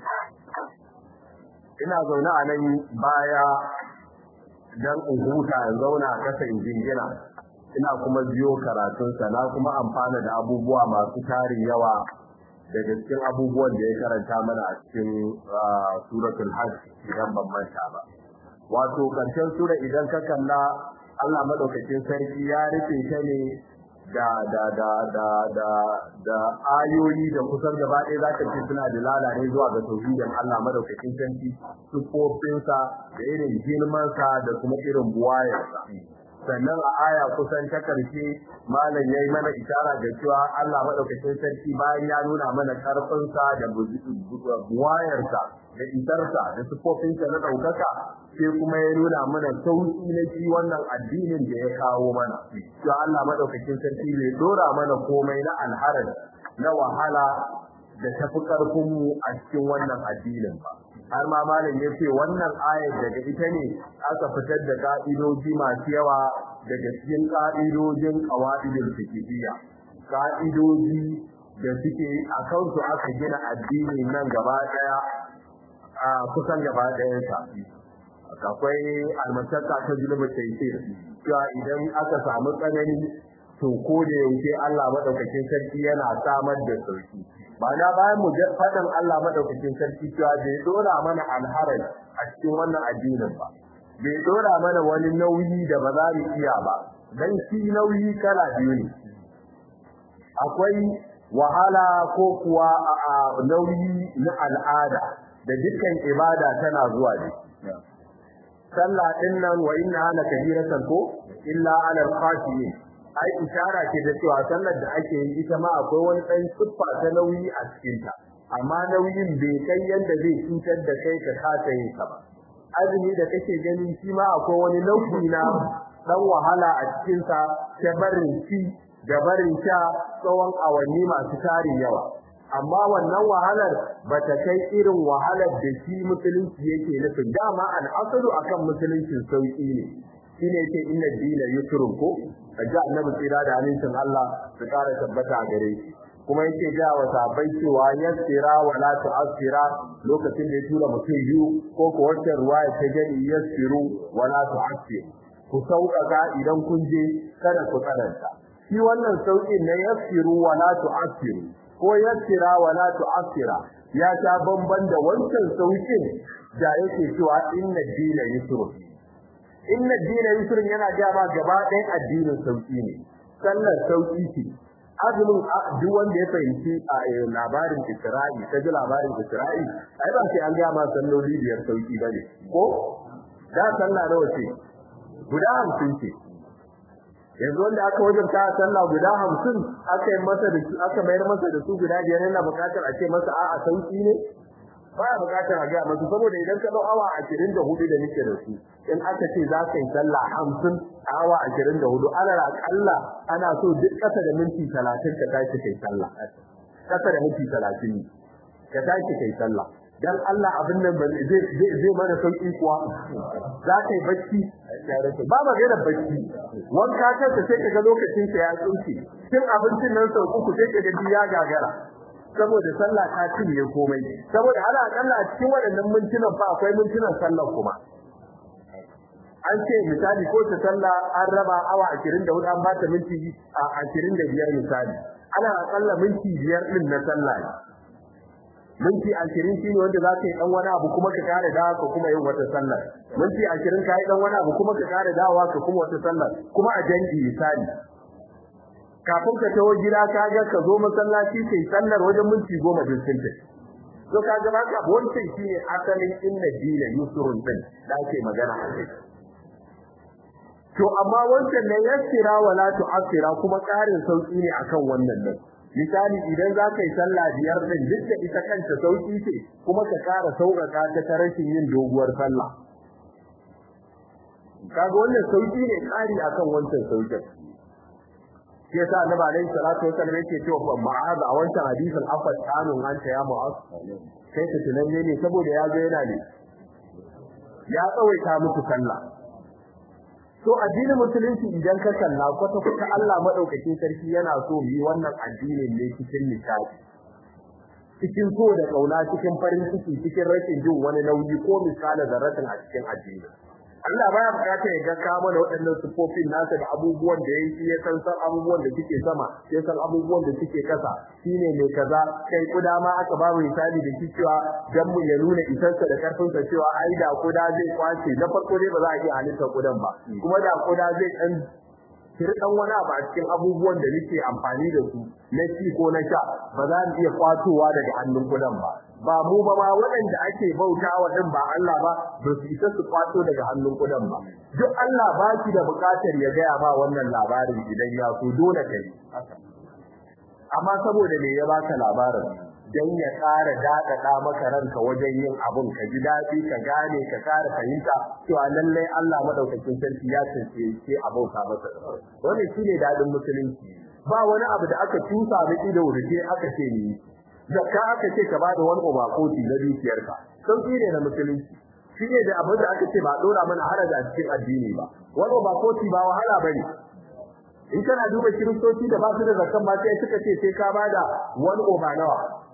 ina zaune a nan baya dan in huta in zauna a kasa in jingina ina kuma biyo karatunsa na kuma amfana da abubuwa masu tarin yawa daga cikin abubuwan da ya karanta mana a cikin suratul hajj idan ban manta ba wato karshen sura idan ka kalla Allah madaukakin sarki ya rufe ta ne da da da da da da ayoyi da kusan gaba ɗaya za ka ce suna da lalare zuwa ga tauhidin Allah madaukakin sarki sufofinsa da irin girmansa da kuma irin buwayarsa sannan a aya kusan ta karshe malam yayi mana isara da cewa Allah madaukakin sarki bayan ya nuna mana karfinsa da buwayarsa da isarsa da sufofinsa na ɗaukaka sai kuma ya nuna mana sauki na shi wannan addinin da ya kawo mana cewa Allah madaukakin sarki bai dora mana komai na alharar na wahala da tafi karfinmu a cikin wannan addinin ba har ma malam ya ce wannan ayar daga ita ne aka fitar da ka'idoji masu yawa daga cikin ka'idojin qawaidul fiqhiyya ka'idoji da suke a kansu aka gina addini nan gaba daya a kusan gaba ɗayan sa akwai almasaka ta zulubin taifir cewa idan aka samu tsanani to ko da yaushe Allah madaukakin sarki yana samar da sauki ba na bayan mu faɗin Allah madaukakin sarki cewa bai dora mana alharaj a cikin wannan addinin ba bai dora mana wani nauyi da ba za mu iya ba dan shi nauyi kala biyu ne akwai wahala ko kuwa a nauyi na al'ada da dukkan ibada tana zuwa ne sallah din nan wa inna ana kabiratan ko illa ala al-khashiyin ai ishara ce da cewa sallar da ake yi ita ma akwai wani dan siffa ta nauyi a cikin ta amma nauyin bai kai yanda zai cutar da kai ka kasa yin sa ba azumi da kake gani shi ma akwai wani nauyi na dan wahala a cikin sa ta barin ci da barin sha tsawon awanni masu tarin yawa amma wannan wahalar bata kai irin wahalar da shi musulunci yake nufin dama al'asadu akan musuluncin sauki ne shine yake inna dina yusrun ko kaji annabi tsira da amincin Allah su kara tabbata a gare shi kuma yake ga wa sahabbai cewa yassira wa la tu'assira lokacin da ya tura mutum biyu ko ko wacce ruwaya ta gani yassiru wa la tu'assir ku sauƙaƙa idan kun je kada ku tsananta shi wannan sauƙin na yassiru wa la tu'assiru ko yassira wa la tu'assira ya ta bamban da wancan sauƙin da yake cewa inna dina yusrun inna dina yusrun yana ga ba gaba ɗayan addinin sauki ne sallar sauki ce azumin duk wanda ya fahimci a labarin Isra'i ta ji labarin Isra'i ai ba sai an ga ma salloli biyar sauki bane ko da sallah nawa ce guda hamsin ce yanzu wanda aka wajabta sallah guda hamsin aka yi masa da su aka mayar masa da su guda biyar yana buƙatar a ce masa a'a sauki ne ba ya buƙatar a ga masa saboda idan ka dau awa 24 da nake da su in aka ce za ka yi sallah hamsin a awa 24 ana akalla ana so duk ƙasa da minti 30 ka tashi kai sallah ƙasa da minti 30 ka tashi kai sallah dan Allah abin nan ba zai zai mana sauki kuwa za ka yi bacci ba magana bacci wanka kanka sai kaga lokacin sa ya tsuke cin abincin nan sau uku sai kaga ya gagara saboda sallah ta cinye komai saboda ana akalla a cikin waɗannan mintunan fa akwai mintunan sallah kuma an ce misali ko ta sallah an raba awa 24 an ba ta minti a 25 misali ana akalla minti biyar din na sallah ne minti 20 shine wanda za ka yi dan wani abu kuma ka kare dawa ka kuma yin wata sallah minti 20 ka yi dan wani abu kuma ka kare dawa ka kuma wata sallah kuma a janji misali kafin ka tawo gida ka ga ka zo masallaci kai sallar wajen minti 10 din sun tafi to ka ga baka wancan shine asalin inna dina yusrun din da ake magana a kai to amma wancan ne yassira wala tu'assira kuma ƙarin sauki ne akan wannan nan misali idan za ka yi sallah biyar din duk da ita kanta sauki ce kuma ka ƙara sauƙaƙa ta ta rashin yin doguwar sallah kaga wannan sauki ne ƙari akan wancan saukin shi yasa annabi alaihi salatu wasallam yake cewa ma'az a wancan hadisin afat kanun anta ya mu'az sai ka tunanne ne saboda ya ga yana ne ya tsawaita muku sallah to addinin musulunci idan ka kalla kwata kwata Allah madaukakin sarki yana so mu yi wannan addinin ne cikin nishadi cikin so da kauna cikin farin ciki cikin rashin jin wani nauyi ko misali zarratin a cikin addini Allah baya bukata ya ga ka mana waɗannan sufofin nasa da abubuwan da yake ya san san abubuwan da suke sama ya san abubuwan da suke kasa shine mai kaza kai kuda ma aka ba mu misali da cewa dan mu ya nuna isarsa da karfinsa cewa ai da kuda zai kwace na farko dai ba za a iya halitta kudan ba kuma da kuda zai dan kirkan wani abu a cikin abubuwan da nake amfani da su na ci ko na sha ba za mu iya kwatowa daga hannun kudan ba ba mu ba ma waɗanda ake bautawa din ba Allah ba ba su isa su kwato daga hannun kudan ba duk Allah ba shi da buƙatar ya gaya ba wannan labarin idan ya so dole kai amma saboda me ya baka labarin dan ya ƙara daɗaɗa maka ranka wajen yin abun ka ji daɗi ka gane ka ƙara fahimta cewa lallai Allah madaukakin sarki ya tantance abauta masa wannan shine daɗin musulunci ba wani abu da aka tusa miki da wurce aka ce ni zakka aka ce ka bada wani obakoti na dukiyarka sauki ne na musulunci shi ne da abin da aka ce ba dora mana haraja a cikin addini ba wani obakoti ba wahala bane in kana duba kiristoci da ba su da zakkan ba sai suka ce sai ka bada wani oba nawa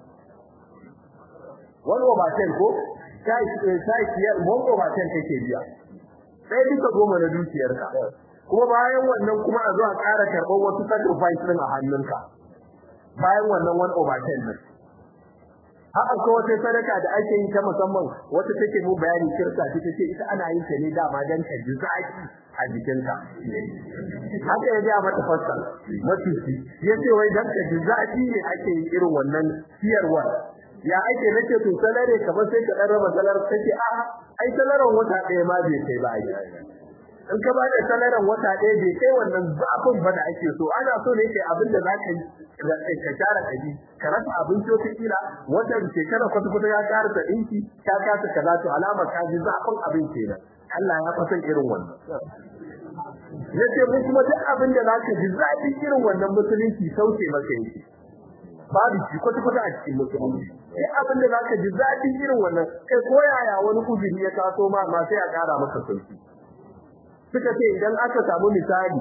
wani oba ten ko sai sai kiyar wani oba ten kake biya sai duka goma na dukiyarka kuma bayan wannan kuma a zo a ƙara karɓar wasu sacrifice din a hannunka bayan wannan wani oba ten din haka ko wata sadaka da ake yi ta musamman wata take mu bayani kirka ta ce ita ana yin ta ne dama dan ka ji zaki a jikinka haka ya ga mata fassara matuci yace wai dan ka ji zaki ne ake yin irin wannan siyarwa ya ake nake to salare kamar sai ka dan raba salar take a ai salaran wata ɗaya ma bai kai ba ai in ka bada salaran wata ɗaya bai kai wannan zafin ba da ake so ana so ne kai abin da zaka yi ka share kaji ka rasa abinci wata kila wata shekara kwata kwata ya ƙara ta ɗinki ta kasa kaza to alama ka ji zafin abin kenan Allah ya fasan irin wannan yace mun kuma duk abin da zaka ji zafin irin wannan musulunci sauke maka yake babu shi kwata kwata a cikin musulunci duk abin da zaka ji zafin irin wannan kai ko yaya wani kujiri ya taso ma ma sai a ƙara maka sauki suka ce idan aka samu misali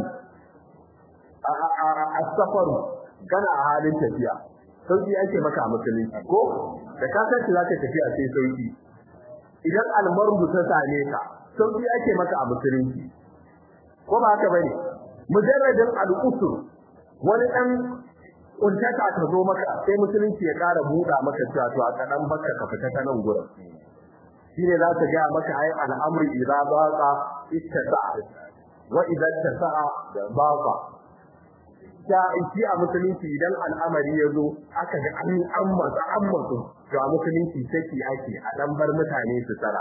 a safaru kana a halin tafiya sauki ake maka a musulunci ko da ka san za ka tafiya sai sauki idan almarbu ta same ka sauki ake maka a musulunci ko ba haka bane mujarradin al'usur wani dan kuntata ta zo maka sai musulunci ya ƙara buɗa maka cewa to a kadan baka ka fita ta nan gurin shine za ta ga maka ai al'amru idza baqa ittasa wa idza tasa'a baqa ta iki a musulunci idan al'amari ya zo aka ga an amma amma to a musulunci take ake a dan bar mutane su tsara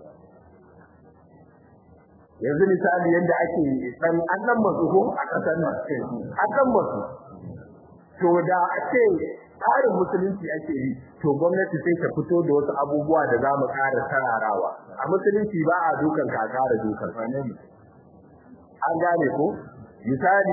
yanzu misali yanda ake dan annan masu a kasar nan akan masu to da ake tsarin musulunci ake yi to gwamnati sai ta fito da wasu abubuwa da za mu ƙara tararawa a musulunci ba a dukan ka ƙara dukan an gane ko misali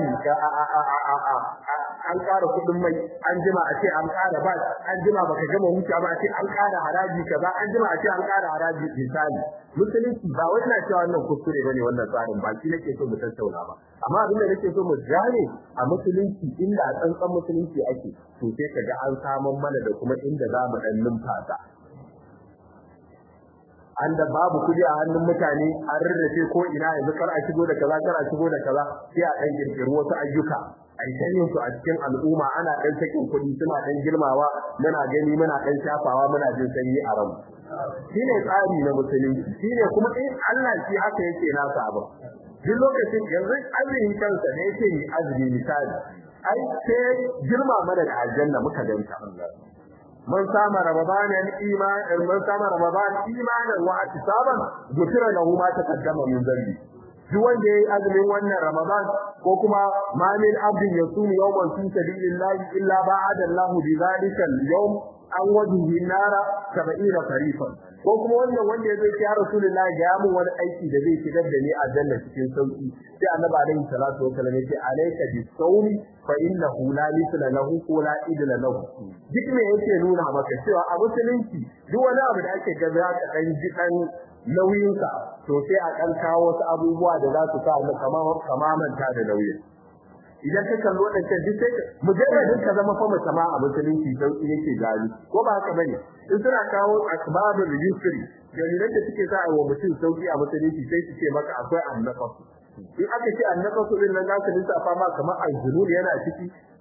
an ƙara kuɗin mai an jima a ce an ƙara ba an jima baka gama huta ba a ce an ƙara haraji kaza an jima a ce an ƙara haraji misali musulunci ba wai ina cewa wannan kuskure bane wannan tsarin ba shi nake so mu tattauna ba amma abin da nake so mu gane a musulunci inda a tsantsan musulunci ake to sai kaga an saman mana da kuma inda za mu dan numfasa an da babu kudi a hannun mutane an rarrafe ko ina yanzu kar a shigo da kaza kar a shigo da kaza sai a dan kirkiri wasu ayyuka a yi su a cikin al'umma ana dan sakin kuɗi suna dan girmawa muna gani muna dan shafawa muna jin sanyi a ranmu shine tsari na musulunci shine kuma in Allah shi haka yake nasa abu duk lokacin yanzu azumin kansa ne yake yi azumi misali ai sai girma mana da aljanna muka danta man sama ramadanan iman man sama ramadan imanan wa ihtisaban gufira lahu ma taqaddama min dhanbi duk wanda yayi azumin wannan ramadan ko kuma ma min abdin yasum yawman fi sabilillahi illa ba'ada Allahu bi dhalika al-yawm an wajhi nara 70 farifan ko kuma wannan wanda yazo ya rasulullahi ga mu wani aiki da zai shigar da ni aljanna cikin sauki sai annabi alaihi salatu wa sallam yace alayka bis-sawmi fa innahu la mithla lahu wa la idla lahu duk me yake nuna maka cewa a musulunci duk wani abu da ake ga za ka dan ji dan nauyinka to sai a kan kawo wasu abubuwa da za su sa mu kamamanta da nauyin idan ka kallo wadancan duk sai mujarradin ka zama fa mutama a musulunci sauki yake gani ko ba haka bane in suna kawo asbabul yusri dalilan da suke sa wa mutum sauki a musulunci sai su ce maka akwai annaqasu in aka ce annaqasu din nan zaka lissafa ma kamar aljunun yana ciki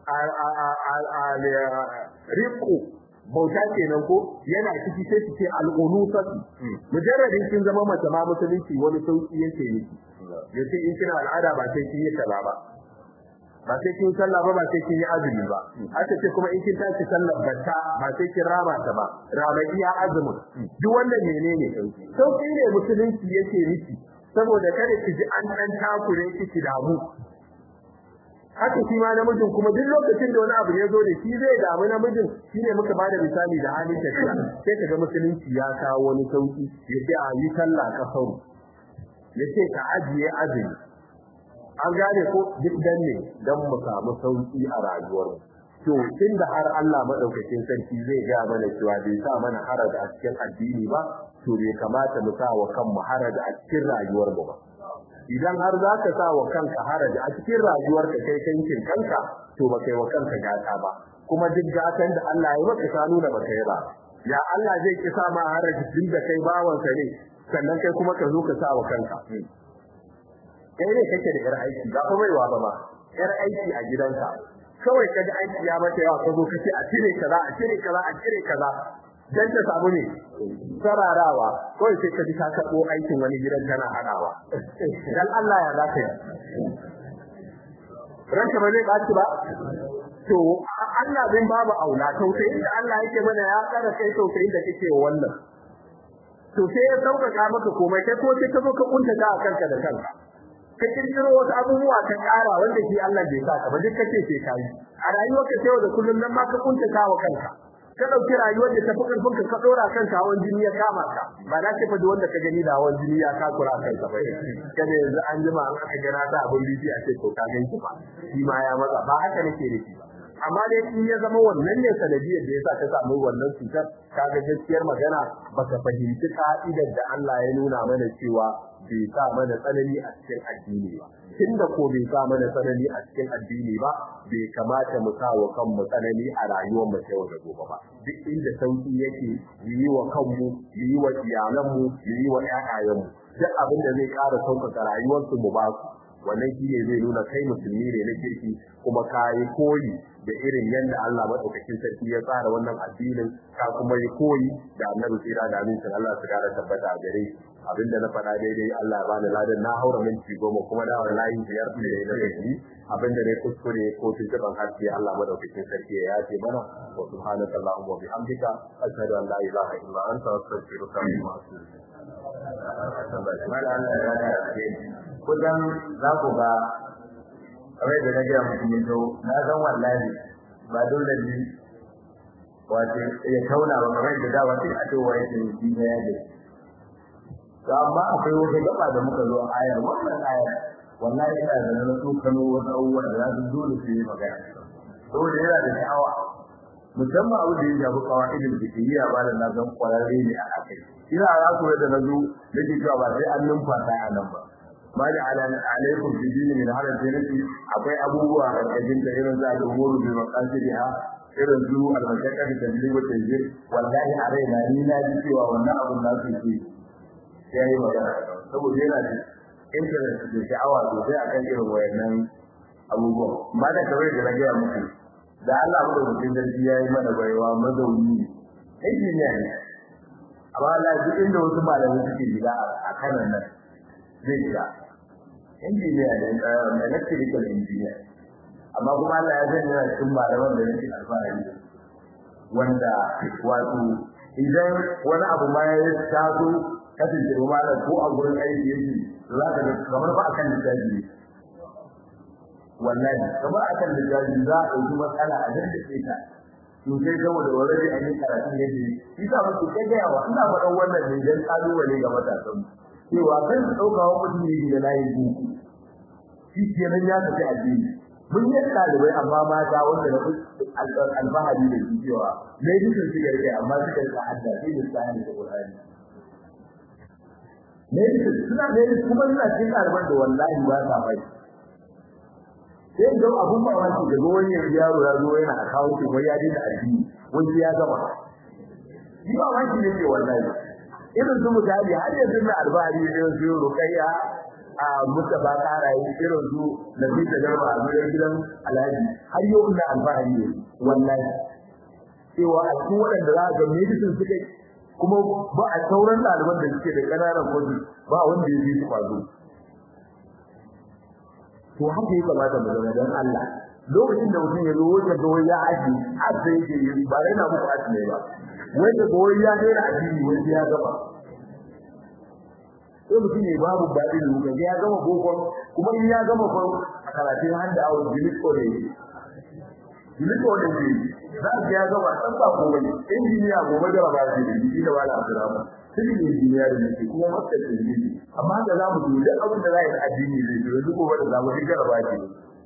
a riqu bauta kenan ko yana ciki sai su ce al'unusatu mujarradin kin zama mace ma musulunci wani sauki yake yi yace in kina al'ada ba sai kin yi kaza ba ba sai kin sallah ba ba sai kin yi azumi ba aka ce kuma in kin tashi sallar batta ba sai kin rama ta ba rama iya azumin duk wannan menene sauki ne musulunci yake miki saboda kada ki ji an dan takure ki damu haka shi ma namijin kuma duk lokacin da wani abu ya zo da shi zai damu namijin shine muka bada misali da halin tafiya sai kaga musulunci ya kawo wani sauki ya ce a yi sallah kasaru ya ce ka ajiye azumi an gane ko duk dan ne dan mu samu sauki a rayuwar mu to tunda har Allah madaukakin sarki zai ga mana cewa bai sa mana haraja a cikin addini ba to bai kamata mu sa wa kanmu haraja a cikin rayuwar mu ba idan har za ka sa wa kanka haraji a cikin rayuwarka kai kankin kanka to ba kai wa kanka gata ba kuma duk gatan da Allah ya maka ka nuna ba kai ba ya Allah zai ki sa ma haraji din da kai bawansa ne sannan kai kuma ka zo ka sa wa kanka kai ne kake da yar aiki ba kuma baiwa ba ma yar aiki a gidanka kawai kaji aiki ya mata yawa ka zo ka ce a cire kaza a cire kaza a cire kaza dan ta samu ne sararawa kawai sai ka ji ka karbo aikin wani gidan kana hadawa dan Allah ya zaka yi ranka ba zai baci ba to Allah bin babu aula tausayin da Allah yake mana ya kara kai tausayin da kake wa wannan to sai ya sauƙaƙa maka komai kai ko sai ka zo ka kunta ka kanka da kanka ka kirkiro wasu abubuwa ka ƙara wanda shi Allah bai saka ba duk kace sai kai a rayuwarka sai da kullun nan ma ka kunta ka wa kanka ka dauki rayuwar da tafi karfin ka ka dora kanka hawan jini ya kama ka ba na ce fa da wanda ka gani da hawan jini ya kakura kanka ba kada yanzu an jima an aka gana ta abin biki a ce to ka ganki ba shi ma ya matsa ba haka nake da shi amma dai in ya zama wannan ne sanadiyar da yasa ka samu wannan cutar kaga gaskiyar magana baka fahimci ka'idar da Allah ya nuna mana cewa bai sa mana tsanani a cikin addini ba tunda ko bai sa mana tsanani a cikin addini ba bai kamata mu sa wa kanmu tsanani a rayuwar mu yau da gobe ba duk inda sauki yake yi wa kanmu yi wa iyalanmu yi wa ƴaƴayenmu duk abin da zai ƙara sauƙaƙa rayuwarsu mu ba su wannan shi ne zai nuna kai musulmi ne na kirki kuma ka yi koyi da irin yadda Allah maɗaukakin sarki ya tsara wannan addinin ka kuma yi koyi da annabi tsira da amincin Allah su gara tabbata a gare abinda na faɗa daidai Allah ya bani ladan na haura minti goma kuma da wani layin biyar ne na gaji abinda ne kuskure ko tuntuɓan haske Allah maɗaukakin sarki ya yace mana wa subhanaka Allahumma wa bihamdika ashhadu an la ilaha illa anta astaghfiruka wa atubu ilaik kusan za ku ga kamar da na gaya mutum ya zo na san wallahi ba dole ne wato ya tauna ba kamar da dawa sai a ce wa yake yi na yaje to amma akwai wata gaba da muka zo a ayar wannan ayar wallahi ina da na so kano wata abubuwa da za su dole su yi magana saboda yana da sha'awa musamman abu da ya shafi kawa'idin fikiyya ba da na san kwararre ne a akai ina za ku da na zo nake cewa ba sai an numfasa a nan ba mali ala alaikum fi dini min hada jinati akwai abubuwa a cikin da irin za ga muru bi maqasidiha irin su al-mashaqqat da dalil wa tanzir wallahi a raina ni na ji cewa wannan abun da su ce sai ya yi magana saboda yana da interest da sha'awa sosai akan irin wayannan abubuwan ba da kamar da na gaya muku da Allah mu da mutum da ya yi mana baiwa mazauni injiniya ne amma Allah duk inda wasu malamai suke gida a kanan nan zai shiga injiniya ne electrical engineer amma kuma Allah ya sani yana cikin malaman da yake alfahari wanda wato idan wani abu ma ya taso kasance malam ko a gurin aiki yake za ka ga kamar ba akan littafi ne wallahi kamar akan littafi za a ɗauki matsala a dandace ta to sai saboda wani an yi karatun yadda shi sa muke kai ga yawa ina faɗan wannan ne dan kalubale ga matasan cewa kan su ɗauka wa mutum ne da layin buku shi kenan ya tafi addini mun yi ɗalibai amma mata wanda na alfahari da su cewa me duka su ga rike amma suka rika hadda sai da sani da Qur'ani me duka suna da kuma suna cikin ɗaliban da wallahi ba sa bai sai ga abun mamaki da ga wani yaro ya zo yana kawo shi wai ya dinga addini wani ya gama shi ba wani ne ke wallahi irin su mutane har yanzu na albari ne su rukayya a Mustapha Karayi irin su Nafisa Garba a gidan gidan Alhaji har yau ina alfahari ne wallahi cewa a cikin waɗanda za ga medicine suke kuma ba a sauran ɗaliban da suke da ƙananan kwazi ba wanda ya fi su kwazo to haka ya kamata mu zama don Allah lokacin da mutum ya zo wajen da ya aji asa yake yi ba yana muku aji ne ba wanda da wani ya daina addini wanda ya gaba sai mutum ne babu baɗi da muka ya gama bokon kuma in ya gama fa karatun handa a wajen jilis ko da yi jilis ko da yi za ka ya gama san ba ko bane injiniya gobe da ba shi da shi da wala abdurrahman sai ne injiniya da shi kuma makka da shi amma da za mu dole abin da za yi addini zai zo duk gobe da za mu riga ba shi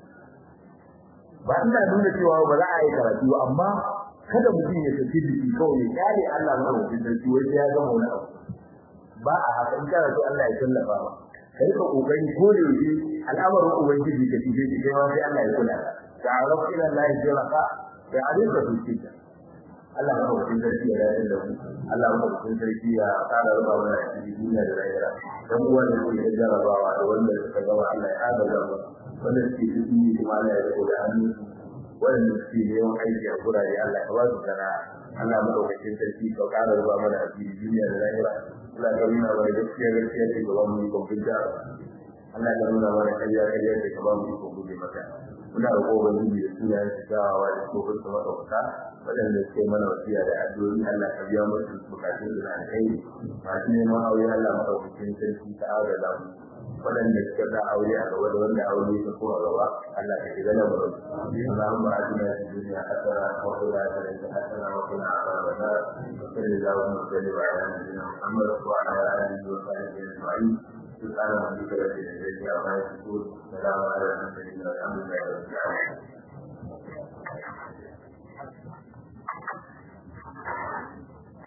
ba ina nuna cewa ba za a yi karatu amma kada mutum ya saki jiki kawai ya kare Allah na wajen sarki wai ya gama wani abu ba a haka in kana so Allah ya tallafa ba kai ka kokari ko da yake al'amarin ubangiji ka tije shi kai ma sai Allah ya kula ta'aruf ila Allah jiraka ya alinka tukinta Allah ya kawo sarki ya dace da mu Allah ya kawo sarki ya tsara ruba mana cikin duniya da rayuwa dan uwan da ke da jarabawa da wanda suka gama Allah ya adala mu wanda suke cikin kuma Allah ya kawo da hannu wanda suke da yawan aiki a gurare Allah ya ba su sana'a Allah ya kawo sarki ka ƙara ruba mana a cikin duniya da rayuwa Allah ya nuna mana gaskiya gaskiya ce gaban mu ko bija Allah ya nuna mana kariya kariya ce gaban mu ko guje mata muna roƙo ubangiji da sunayen su kyawawa da kofin su maɗaukaka waɗanda suke mana wasiya da addu'o'i Allah ka biya musu bukatun su na alkhairi masu neman aure Allah maɗaukakin sarki ta agaza mu waɗanda suka sa aure a gaba da wanda aure ta ko a gaba Allah ka shiga da mu Allahumma atina fid dunya hasana wa qina adhaban hasana wa qina adhaban nar sallallahu alaihi wa ala nabiyyina Muhammad wa ala alihi wa sahbihi ajma'in سبحان ربك رب العزة عما يصفون سلام على المرسلين والحمد لله